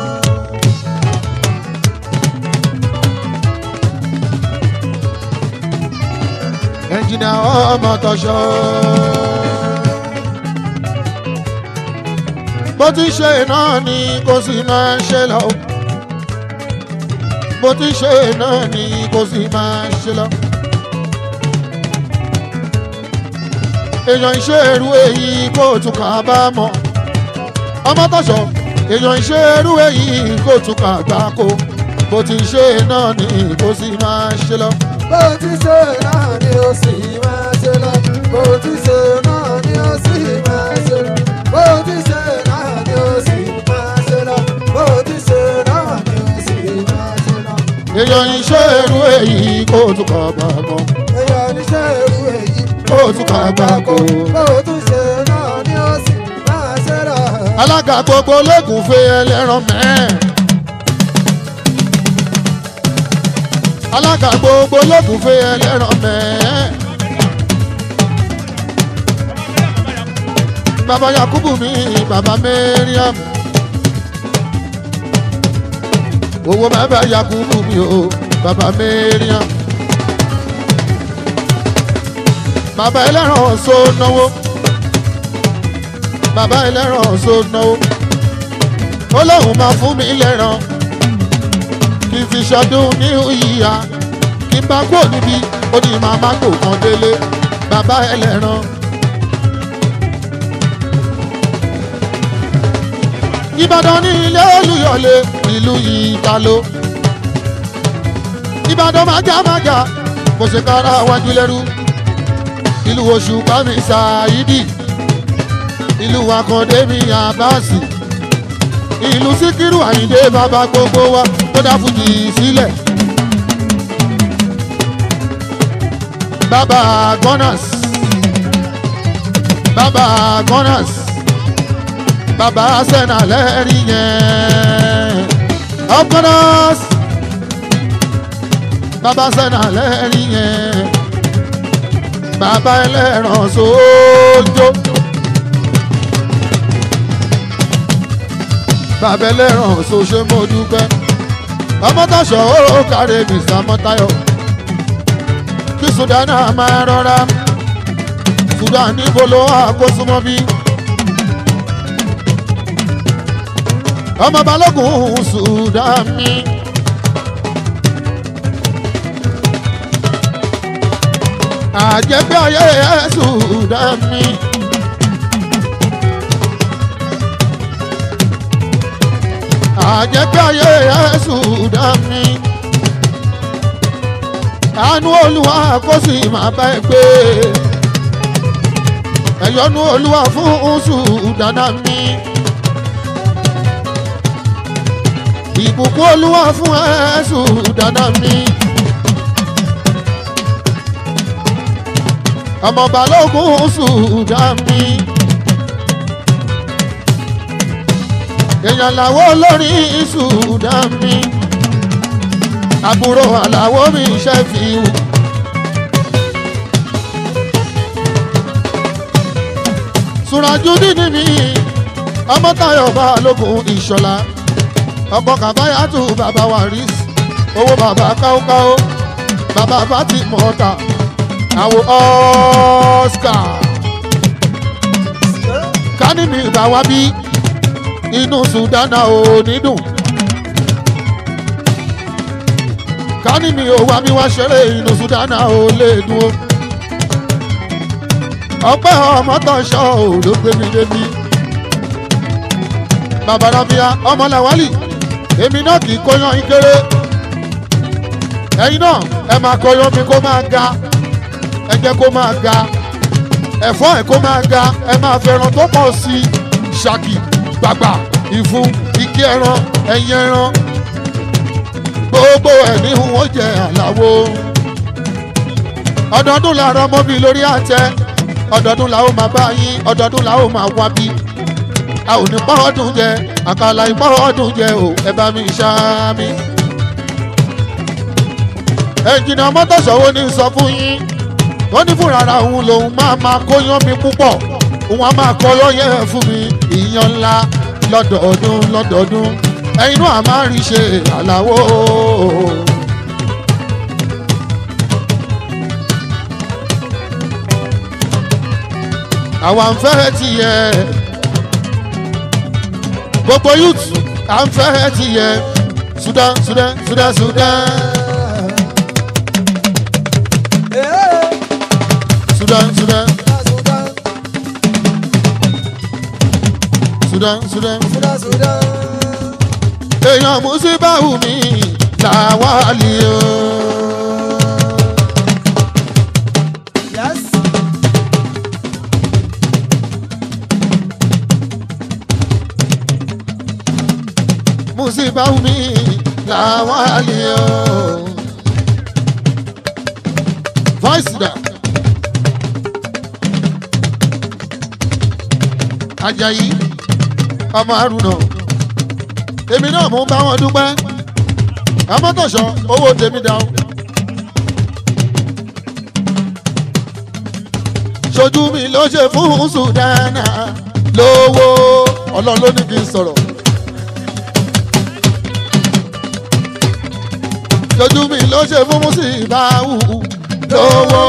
ẹnjìnà ọmọ tọṣọ. bó ti ṣe náà ni kò sì máa ṣe lọ. bó ti ṣe náà ni kò sì máa ṣe lọ. èèyàn iṣẹ́ ẹrú èyí kò tún kà bá mọ̀. ọmọ tọṣọ èèyàn iṣẹ́ ẹrú èyí kò tún kà gbá kó. bó ti ṣe náà ni kò sì máa ṣe lọ. bó ti ṣe náà ni ó sì máa ṣe lọ. bó ti ṣe náà ni ó sì máa ṣe lọ. bó ti ṣe náà ni ó sì máa ṣe lọ. bó ti ṣe náà ni ó sì máa ṣe lọ. èèyàn iṣẹ́ ẹrú èyí kò tún kà bá mọ̀. èèyàn níṣẹ́ irú èyí. kò tún kà gbá kó. bó ti ṣe náà ni ó sì máa ṣe lọ. alága gbogbo lẹ́kùn fẹ́ ẹlẹ́ran mẹ́ẹ̀. alága gbogbo lẹ́kùn fẹ́ ẹlẹ́ran mẹ́ẹ̀. bàbá yakubu mi bàbá mariam. owó bàbá yakubu mi o bàbá mariam. bàbá ẹlẹ́ran so náwó bàbá ẹlẹ́ran so náwó ó lóun máa fún mi lẹ́ran kí n fi ṣọdún ní ìyá kí n bá kúrò níbi ó ní màmá kò kan délé bàbá ẹlẹ́ran. ìbàdàn ní ilé olùyọ̀lé ìlú ìtàló. ìbàdàn májámájá kò ṣe kára wájú lẹ́rú. ìlú oṣù bámi ṣáídì ìlú akọ̀dé mi àbáàsì ìlú síkírù àyíndé bàbá gbogbo wa tó dá fújì sílẹ̀. bàbá gunners bàbá gunners bàbá sẹ́nà lẹ́rìí yẹn of gunners bàbá sẹ́nà lẹ́rìí yẹn bàbá ẹlẹ́ran sójó. bàbá ẹlẹ́ran ṣoṣo mo dúpẹ́ ọmọ tọ́ṣọ ó kárẹ̀ mr mọ́tayọ kí sudana máa rọra sudan níbo ló wà kó súnmọ́ bí. ọmọ balógun sudan mi. àjẹpẹ́ ayé ẹ̀ sudan mi. àjẹpẹ́ ayé ẹ̀sùn dá mi. àánú olúwa kó sì máa bá ẹ gbé. ẹ̀yọ́nú olúwa fún oṣù dáná mi. ìbùkún olúwa fún ẹ̀sùn dáná mi. ọmọ balógun oṣù dá mi. èèyàn làwọ̀ lórí Sudan mi àbúrò àlàwọ̀ mi ṣe fi wù. Sùràjú dídì mi ọmọ Táyọ̀ Balógun Ìṣọ̀lá ọkọ̀ kàbáyàtù bàbá Waris owó bàbá káókáó bàbá bàtì mọ́ta àwọ̀ Oscar kání mi ìgbà wá bí inú sudana ò ní dùn. kání mi ò wá mi wá ṣeré inú sudana ò lè dùn o. ọpẹ́ ọmọtọ̀ṣọ́ ò ló gbé mi débi. bàbá rabia ọmọ làwálì èmi náà kì í kóyan ìkéré. ẹ̀yin náà ẹ máa kọyan mi kó máa ga ẹ jẹ́ kó máa ga ẹ̀fọ́ ẹ̀ kó máa ga ẹ máa fẹ́ràn tó pọ̀ sí i ṣáàkì gbàgbà ìfun ike ẹran ẹyin ẹran gbogbo ẹ ní wọn jẹ àlàwo ọdọọdún làárọ mọbi lórí àtẹ ọdọọdún làwọn máa bá yín ọdọọdún làwọn máa wá bí a ò ní pọ́ọ́dún jẹ àkàlà ìpọ́ọ́dún jẹ o ẹ bá mi ṣá mi. ẹnjìnà mọ́tòṣọ́wọ́ ní sọ fún yín ó ní fúnra ara òun lòun máa máa kóyán mi púpọ̀ òun á máa kọ́ lọ́yẹ̀ fún mi ìyan ńlá lọ́dọọdún lọ́dọọdún ẹ̀yin náà máa rí ṣe àlàó. àwa ń fẹ́ tiẹ̀ gbogbo youth à ń fẹ́ tiẹ̀ Sudan Sudan Sudan Sudan Sudan Sudan Sudan Sudan èèyàn Musibau mi Lawali o. Musibau mi Lawali o. voice da. Ajayi ọmọ Haruna èmi náà mú bá wọn dúpẹ́ amọ́tọ̀ṣọ́ owó tèmi dá o. ṣojú mi ló ṣe fún sùdánà lówó ọlọ́run ló ní kí n sọ̀rọ̀. ṣojú mi ló ṣe fún Musibau lówó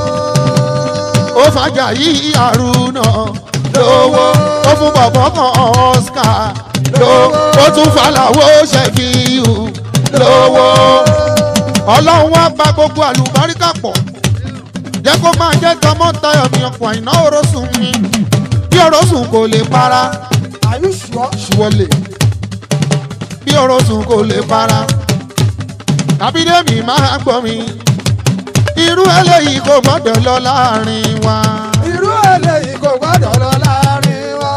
ó fàjà yí Haruna lówó ó fún bọ̀bọ̀ kan Oscar lówó ó tún fàlàwó ṣẹ́fíù lówó ọlọ́run wá gba gbogbo àlùbáríkà pọ̀ jẹ́ kó máa jẹ́ tọmọ́tayọ̀ mi ọkọ̀ àìná orosùn mi bí orosùn kò lè para Are you sure? ṣùwọ́lẹ̀ bí orosùn kò lè para àbídẹ́mi máa gbọ́ mi irú eléyìí kò gbọ́dọ̀ lọ láàrin wa Irú eléyìí kò gbọ́dọ̀ lọ láàrin wa.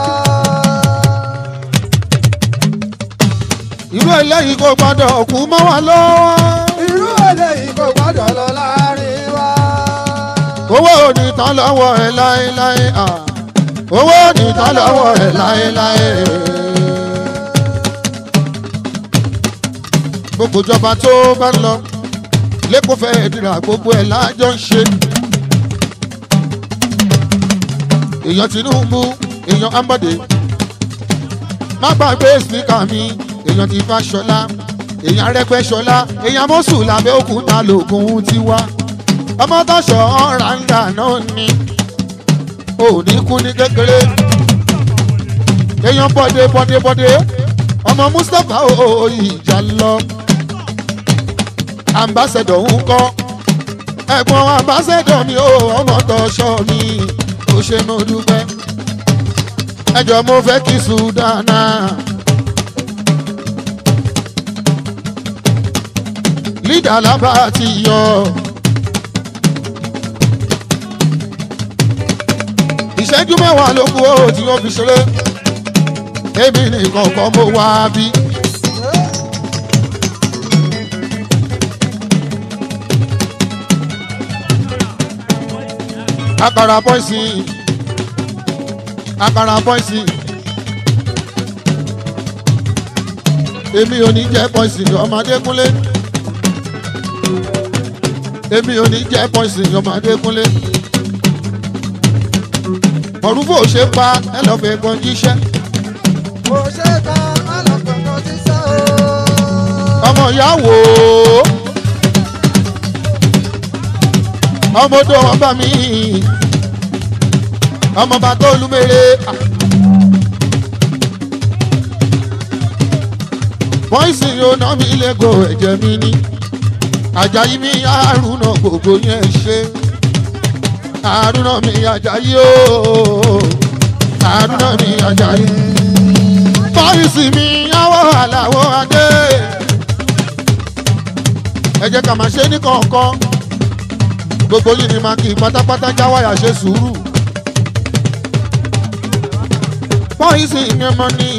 irú eléyìí kò gbọ́dọ̀ kú mọ́ wa lọ́wọ́ Irú eléyìí kò gbọ́dọ̀ lọ láàrin wa. owó ò ní tán lọ́wọ́ ẹ láéláé à owó ò ní tán lọ́wọ́ ẹ láéláé. gbogbo ìjọba tó bá ń lọ lẹ́kọ̀ọ́ fẹ́ dìrà gbogbo ẹ̀ lájọ ń ṣe. èèyàn Tinubu èèyàn Ambode má gbàgbé síkà mi èèyàn ti Fáṣọlá èèyàn Arẹ́gbẹ́ṣọlá èèyàn mọ́sù làbẹ́òkúta lògùn tiwa ọmọ tọ́ṣọ ọ̀ràǹgà náà ni ò ní kú ní kékeré èèyàn bọ́dé bọ́dé bọ́dé ọmọ Mustapha ó ìjà lọ ambassador ń kọ́ ẹ̀gbọ́n ambassador mi ó ọmọ tọ́ṣọ mi ó ṣe mo dúpẹ́ ẹjọ́ mo fẹ́ kí sudana. lídà lábá ti yọ. ìṣẹ́jú mẹ́wàá ló kù ó tí wọ́n fi ṣeré èmi nìkan kan mo wá bí. àkàrà pọ́ìsì àkàrà pọ́ìsì èmi ò ní jẹ́ pọ́ìsì ọmọdé kúnlé èmi ò ní jẹ́ pọ́ìsì ọmọdé kúnlé mọ̀rúfò ṣe pa ẹ lọ́ọ́ fẹ́ gan jíṣẹ́ Mo ṣe kan alákọ̀ọ́kọ́ ti sẹ́ o. ọmọ ìyá wò ó ọmọdé ọba mi ọmọba tó lúmere pọ́ìsì yóò ná mi lẹ́gọ̀ọ́ ẹ̀jẹ̀ mi ní àjàyí mi àrùn náà gbogbo yẹn ṣe àrùn náà mi àjàyí ooo àrùn náà mi àjàyí pọ́ìsì mi àwọ̀ àlàwọ̀ adé ẹ jẹ́ ká máa ṣe ní kọ̀ọ̀kan gbogbo yìí ni máa kí pátápátá jáwáyà ṣe sùúrù pọ́ìsì mi ọmọ ní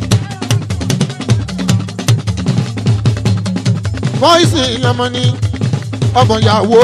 pọ́ìsì mi ọmọ ní ọmọ ìyàwó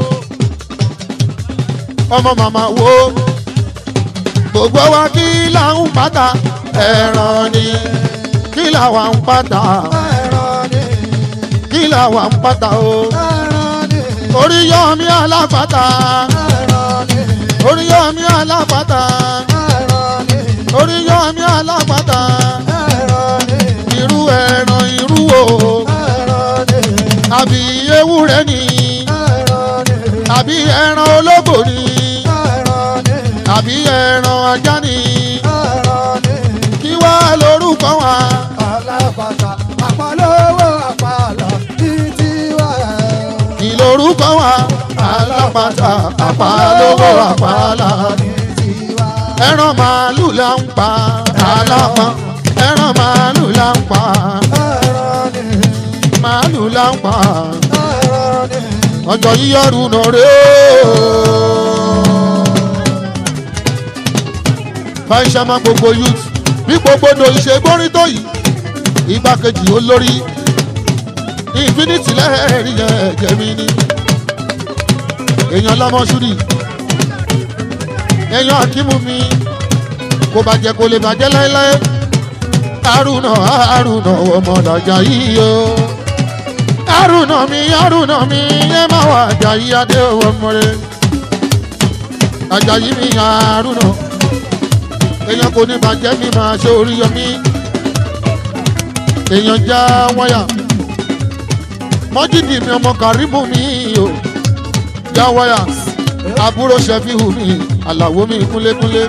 ọmọ màmá wo gbogbo wa kí làwọn pátá ẹ̀ràn ni kí làwọn pátá Ẹ̀rọ ni, kí làwọn pátá o ẹ̀rọ ni, orí yọ mí alápátá ẹ̀rọ ni, orí yọ mí alápátá ẹ̀rọ ni, orí yọ mí alápátá ẹ̀rọ ni, irú ẹran irú o ẹ̀rọ ni, àbí ewúrẹ́ ni ẹ̀rọ ni, àbí ẹran ológbò ni ẹ̀rọ ni, àbí ẹran ajá ni ẹ̀rọ ni. kí wá lórúkọ wa Alápàtà àpàlówó àpàlà títí wá. kí lórúkọ wa alápàtà àpàlówó àpàlà Títí wá. ẹran màálù là ń pa alápá ẹran màálù là ń pa Ẹ̀rọ ni, màálù là ń pa ẹ̀rọ ni, ọjọ́ yíyọrù nà rè fàìṣà máa gbogbo youth bí gbogbo no ìṣe gbórin tó yìí igbákejì olórí infinity lẹ́ẹ̀rí ẹ̀jẹ̀ mi ni èèyàn lọ́mọ ṣúrì èèyàn akímú mi kò bàjẹ́ kò lè bàjẹ́ láéláé àrùnà àrùnà ọmọ làjà yìí o àrùnà mi àrùnà mi ẹ má wà àjàyí adé ọmọ rẹ àjàyí mi àrùnà èèyàn kò ní bàjẹ́ mi máa ṣe orí yọmí èèyàn já wáyà mọ́jìdì mi ọmọ kàrímù mi o já wáyà àbúrò ṣẹ́fíhù mi àlàwó mi kúnlékúnlé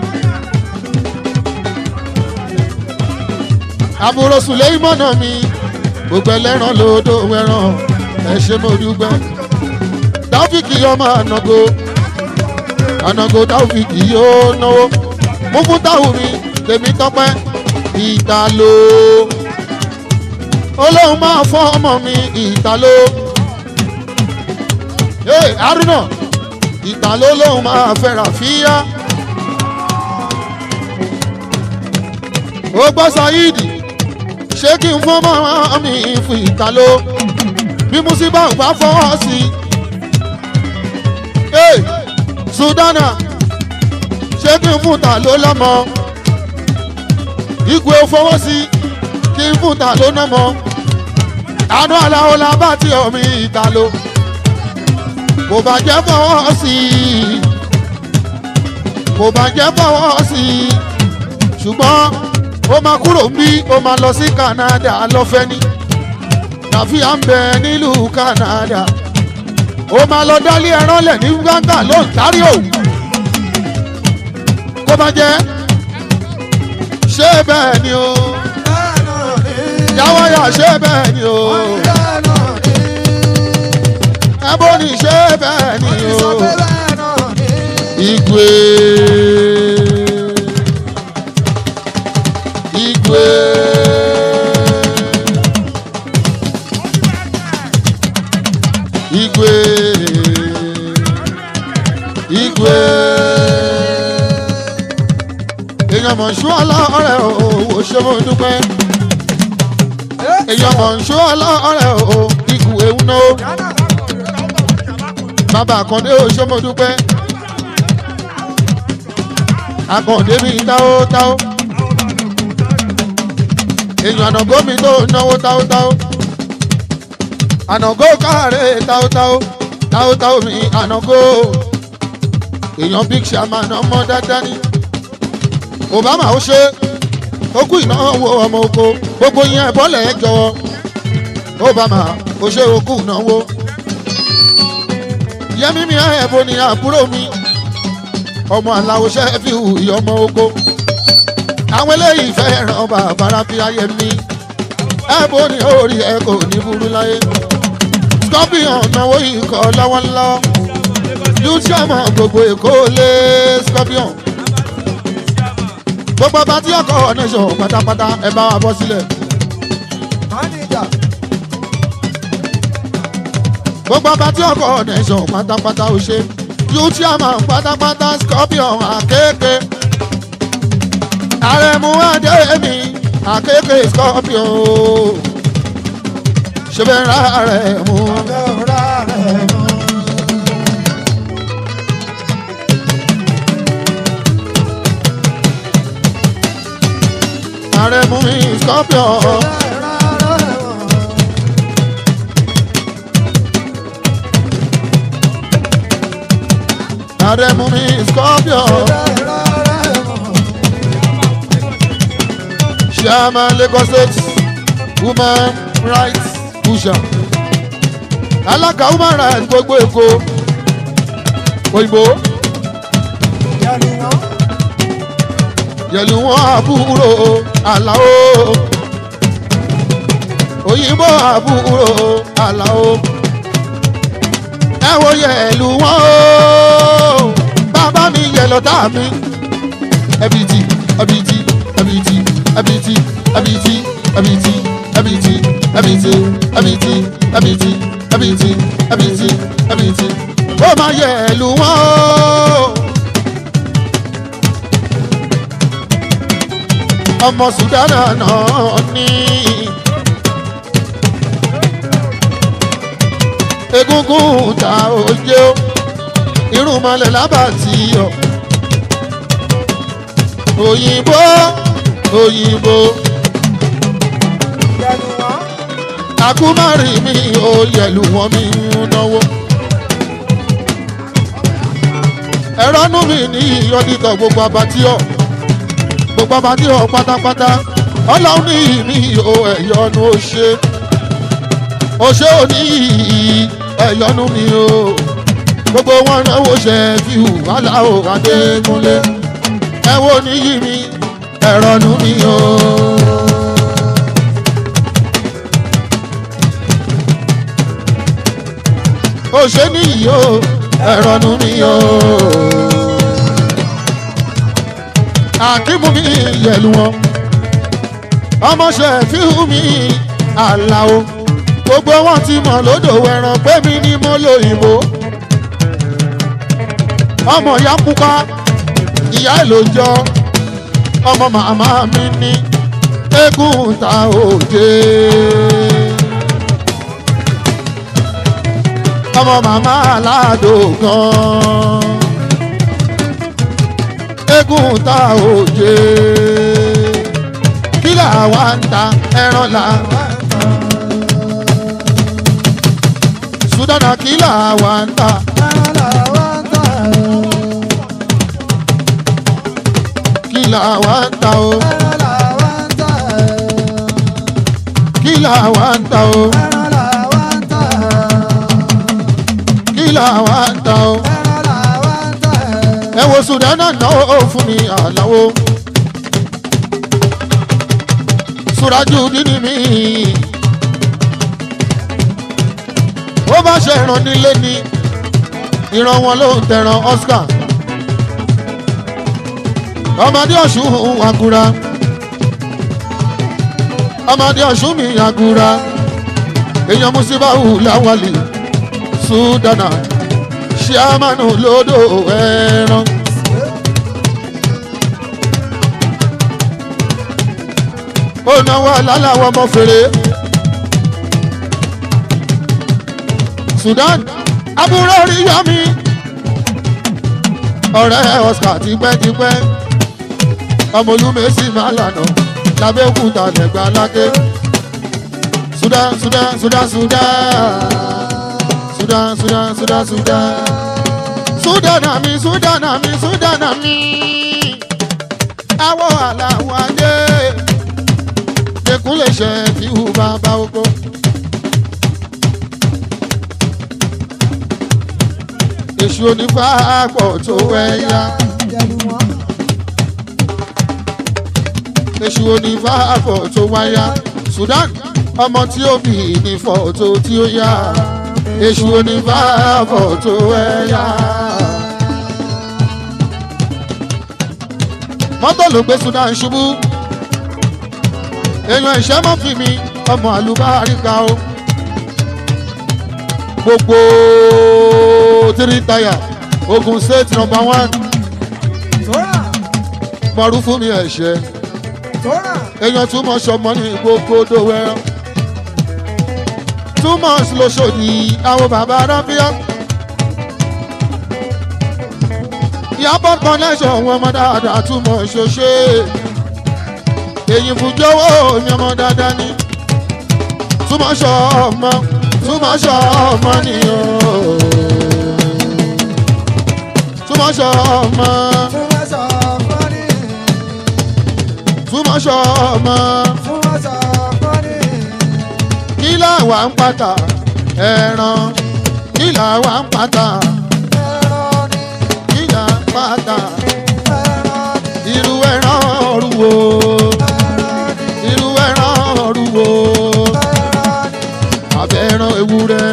àbúrò sùlẹ́ìmọ́nà mi gbogbo ẹlẹ́ran lòdò wẹ̀ràn ẹ ṣe mo dúpẹ́ táfíìkì ọmọ ànàgó ànàgó táfíìkì yóò náwó mú fún táwù mi tèmi tọpẹ́ ìtàló olóhùn máa fọ ọmọ mi ìtàló ee haruna ìtàló lóhùn máa fẹ́ ràfíà ó gbọ́ sayidi ṣé kí n fọ́ mọ́ mi fún ìtàló bí musiba ò bá fọwọ́ sí i. Hey, sudana ṣé kí n fún ta ló lọ́mọ igwe fọwọ́ sí kí n fún ta ló nọ́mọ àánú aláwo la bá tí omi ìta ló kò bá jẹ́ fọwọ́ sí kò bá jẹ́ fọwọ́ sí ṣùgbọ́n ó máa kúrò ń bí ó máa lọ sí Canada lọ́fẹ́ ní tàfíà ń bẹ nílùú Canada ó máa lọ dálé ẹran lẹ̀ ní gbàngàn lóńtárìó kó bá jẹ́ ṣé bẹ́ẹ̀ ni o yàwáyà ṣé bẹ́ẹ̀ ni o ẹbọ ni ṣé bẹ́ẹ̀ ni o igwe igwe. igwe igwe èèyàn mọ̀ ṣú ọlọ́ọ̀rẹ́ o ṣé mo dúpẹ́ èèyàn mọ̀ ṣú ọlọ́ọ̀rẹ́ o ikú ewu náà bàbá àkàndé o ṣé mo dúpẹ́ àkàndé mi táó táó èèyàn ànàgó mi tó náwó táó táó ànàgó káre táótáó táótáó mi ànàgó èèyàn big shaman ọmọ dáadáa ni obama ó ṣe ó kú ìnáwó ọmọ oko gbogbo yẹn bọ́lẹ̀ ẹ jọ̀wọ́ obama ó ṣe ó kú ìnáwó yẹmí mi ẹ̀bọ ni àbúrò mi ọmọ aláwo ṣẹ́fíù ìyọmọ oko àwọn eléyìí fẹ́ràn bàbá rábí ayẹmí ẹ̀bọ ni orí ẹ kò ní burú láyé scorpion náwó ikọ̀ lọ́wọ́lọ́wọ́ lùsíọ̀mọ̀ gbogbo èkó lé scorpion gbogbo ọba tí ọkọ̀ nation pátápátá ẹ bá wa bọ́ sílẹ̀ gbogbo ọba tí ọkọ̀ nation pátápátá ó ṣe lùsíọ̀mọ̀ pátápátá scorpion àkékè àrẹ̀mú adémi àkékè scorpion ṣe bẹ́ẹ̀ rà rẹ̀ mú. àrẹ̀mú mi scorpion. àrẹ̀mú mi scorpion. Chairman Lagos State Women Rights Pusher. Alága Women Rights gbogbo Èkó. Òyìnbó. Yẹ̀lú wọn àbúrò Àlàó. Òyìnbó àbúrò Àlàó. Ẹ wo yẹ̀lú wọn o. Bàbá mi yẹ̀ lọ́tà mi. Ẹbìtì, ẹbìtì, ẹbìtì, ẹbìtì, ẹbìtì, ẹbìtì, ẹbìtì, ẹbìtì, ẹbìtì, ẹbìtì, ẹbìtì, ẹbìtì, ẹbìtì. Ó máa yẹ̀lú wọn o. ọmọ sudana náà ní. egungun ta oje o irun mọlẹ lábàtì ọ òyìnbó òyìnbó àkúmárì mi ò yẹlù wọn mi ń náwó ẹ̀rọ nú mi ní ìyọ́dítọ̀ gbogbo abatíọ̀ gbogbo abatíọ̀ pátápátá ọlọ́run ní ìmí o ẹ̀yọ́nu ó ṣe ó ṣe ò ní ẹ̀yọ́nu mi o gbogbo wọn náwó ṣe fi hù aláwọ̀ adékúnlé ẹ wo níyì mi ẹ̀rọ nú mi o. ó ṣe níyì o ẹ̀rọ nu mi o. àkímú mi yẹ̀lú wọn ọmọọṣẹ́ fíhù mi àlàó gbogbo wọn ti mọ̀ lódò ẹran pé mi ni mo lo ìbò ọmọ ìyá pupa ìyá ẹ̀ ló jọ ọmọ màmá mi ní eégún ta òde. ọmọ màmá aládò gan eégún ta òde. kí làwa ń ta ẹran làwa ń ta. sudana kí làwa ń ta. kí làwa ń ta o. kí làwa ń ta o. kí làwa ń ta o. ẹ wo sudana náà fún mi àláwo. suraju dini mi. ó bá ṣe ìran nílé ni ìran wọn ló ń tẹran Oscar ọmọdé ọ̀ṣun àgùrà ọmọdé ọ̀ṣun mi àgùrà èèyàn musibahu láwàlì sudana ṣíàmánu lódò ẹran. ó náwó aláwọ̀ ọmọ fèrè. Sudan àbúrò rí yọmí ọ̀rẹ́ Oscar tipẹ́tipẹ́ ọmọ olúmẹ̀sì máa lànà lábẹ́òkúta lẹ́gbàá lákè Sudan Sudan Sudan Sudan Sudan Sudan Sudan Sudan Sudan àmì Sudan àmì Sudan àmì àwọ̀ àlàwọ̀ adé lẹ́kùn lè ṣe fi hù bàbá oko. èṣù onífàápọ̀ tó wẹ̀yà. èṣù onífàápọ̀ tó wáyà. Sudan ọmọ tí ó bì ní fọ́tò tí ó yá. èṣù onífàápọ̀ tó wẹ̀yà. mọ́tò ló gbé Sudan ṣubú. èèyàn ìṣẹ́ mọ́ fi mi ọmọ àlùbáríkà o. gbogbo three tire Ogun State number one mọ̀rú fún mi ẹ̀ṣẹ̀ èèyàn too much ọmọ ní gbogbo dòwẹ́ too much lóṣòdì àwọn bàbá rábíà Ìyábọ̀ connection wọn ọmọ dáadáa too much ṣoṣe èyí fújọ́wọ́ ní ọmọ dáadáa ní too much ọmọ too much ọmọ nìyẹn túmọ̀ṣọ́ ọmọ túmọ̀ṣọ́ ọmọ kí làwa ń pàtà ẹran kí làwa ń pàtà kí là ń pàtà irú ẹran ọ̀rùwò irú ẹran ọ̀rùwò abẹ́ràn ewúrẹ́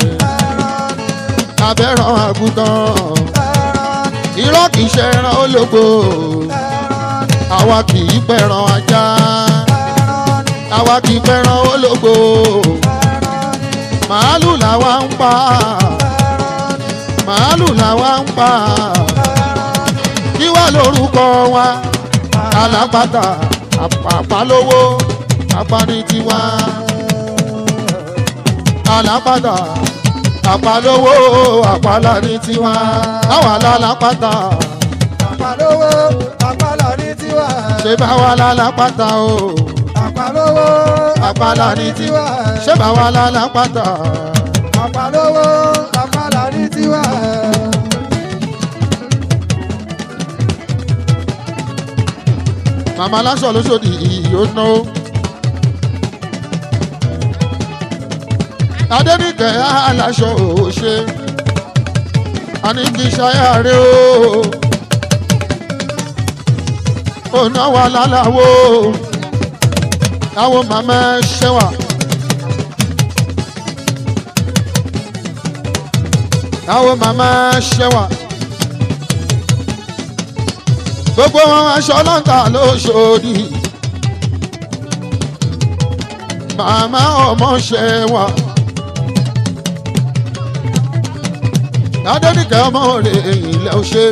abẹ́ràn àgùntàn irọ́ kì í ṣe ẹran ológbò àwa kì í pẹ̀ràn ajá àwa kì í pẹ̀ràn ológbò màálù làwa ń pa màálù làwa ń pa kí wá lórúkọ wa alápàtà àpàlówó apani tiwa alápàtà àpàlówó àpàlà ní tiwa àwa lálápàtà àpàlówó àpàlà ní tiwa. ṣé bá wa lálápàtà o àpàlówó àpàlà ní tiwa ṣé bá wa lálápàtà àpàlówó àpàlà ní tiwa. màmá aláṣọ lóṣòdì yóò ná o. adẹ́nìkẹ́ aláṣọ òṣè àní kì í ṣayáre o. ònà wà láláwo àwọn màmá ṣẹ́wà. àwọn màmá ṣẹwà gbogbo wọn aṣọ lọ́ńtà lóṣòdì màmá ọmọ ṣẹwà adẹ́nìkẹ́ ọmọ rẹ̀ ilẹ̀ ọ̀ṣẹ́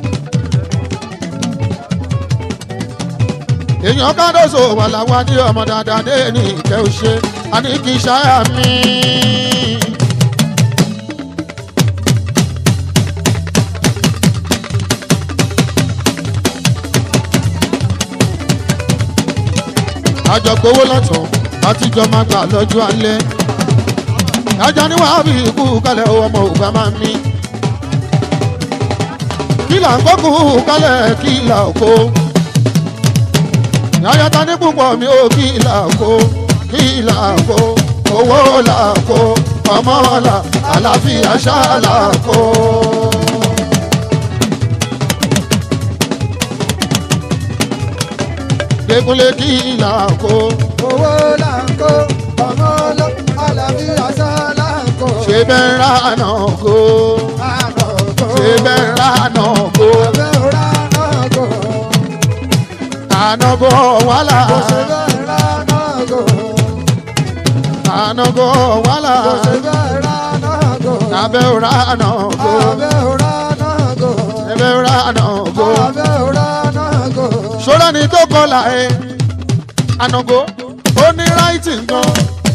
èèyàn kádọ́sọ̀ wà láwọn adé ọmọ dáadáa dé ní ìkẹ́ ọ̀ṣẹ́ àní kì í ṣáyà mí. àjọgbówó lọ́tọ̀ àtijọ́ máa gbà lọ́jọ́ alẹ́ ajá ní wàá fi ikú kalẹ̀ owó ọmọ ògbà máa mí kílà ń gbókù kalẹ̀ kílà kó yàyàtà ní púpọ̀ mi ò kílà kó kílà kó owó là kó ọmọ là àlàáfíà ṣáàlà kó. Dékúnlé kílà kó owó là ń kó ọmọ lọ àlàáfíà sá là ń kó. ṣe bẹ́ẹ̀ ránà kó àná kó. ṣe bẹ́ẹ̀ ránà kó abẹ́ òrà náà kó. ànágó wàhálà kò ṣe bẹ́ẹ̀ rà náà kó. ànágó wàhálà kò ṣe bẹ́ẹ̀ rà náà kó. abẹ́ ránà kó abẹ́ òrà náà kó. abẹ́ ránà kó abẹ́ òrà náà kó. ṣọ́ra ni tó kọlà ẹ̀ ànágó ó ní ráìtì gan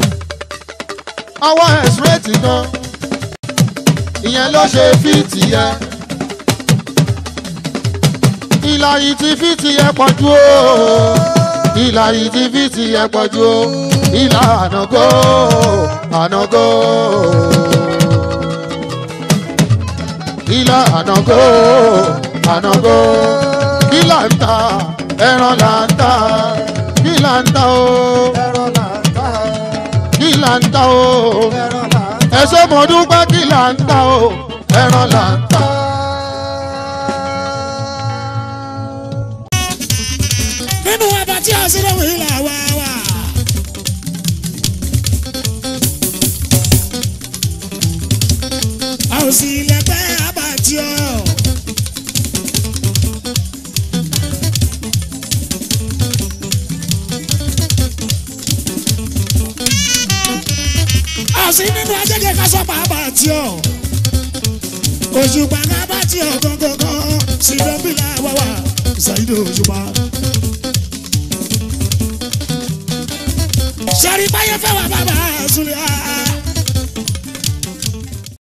ọwọ́ ẹ̀ ṣúrẹ́tì gan ìyẹn ló ṣe fíìtì yẹn ìlà yìí ti fíìtì yẹn pọ̀ jù ó ìlà yìí ti fíìtì yẹn pọ̀ jù ó ìlà ànágó ànágó ìlà ànágó ànágó ìlà ń ta ẹran là ń ta ìlà ń ta o ẹ̀rọ là ń ta. ìlà ń ta o ẹ̀rọ là ń ta. ẹ̀sọ́ mo dúpẹ́ kí là ń ta o ẹran là ń ta. nínú ọba tí a sílẹ̀ wí là wá wà. a ò sì lẹ́gbẹ́ àbàtì ọ̀. a ò sí nínú ajẹ́gẹ́ ká sọ́pà àbàtì ọ̀. òṣùpá ká bàtì ọ̀ gangan sí dọ́bìlà wà wà ṣàyídò òṣùpá. sẹ́rí báyẹ̀ fẹ́ wà bàbá àzúlẹ̀ àá.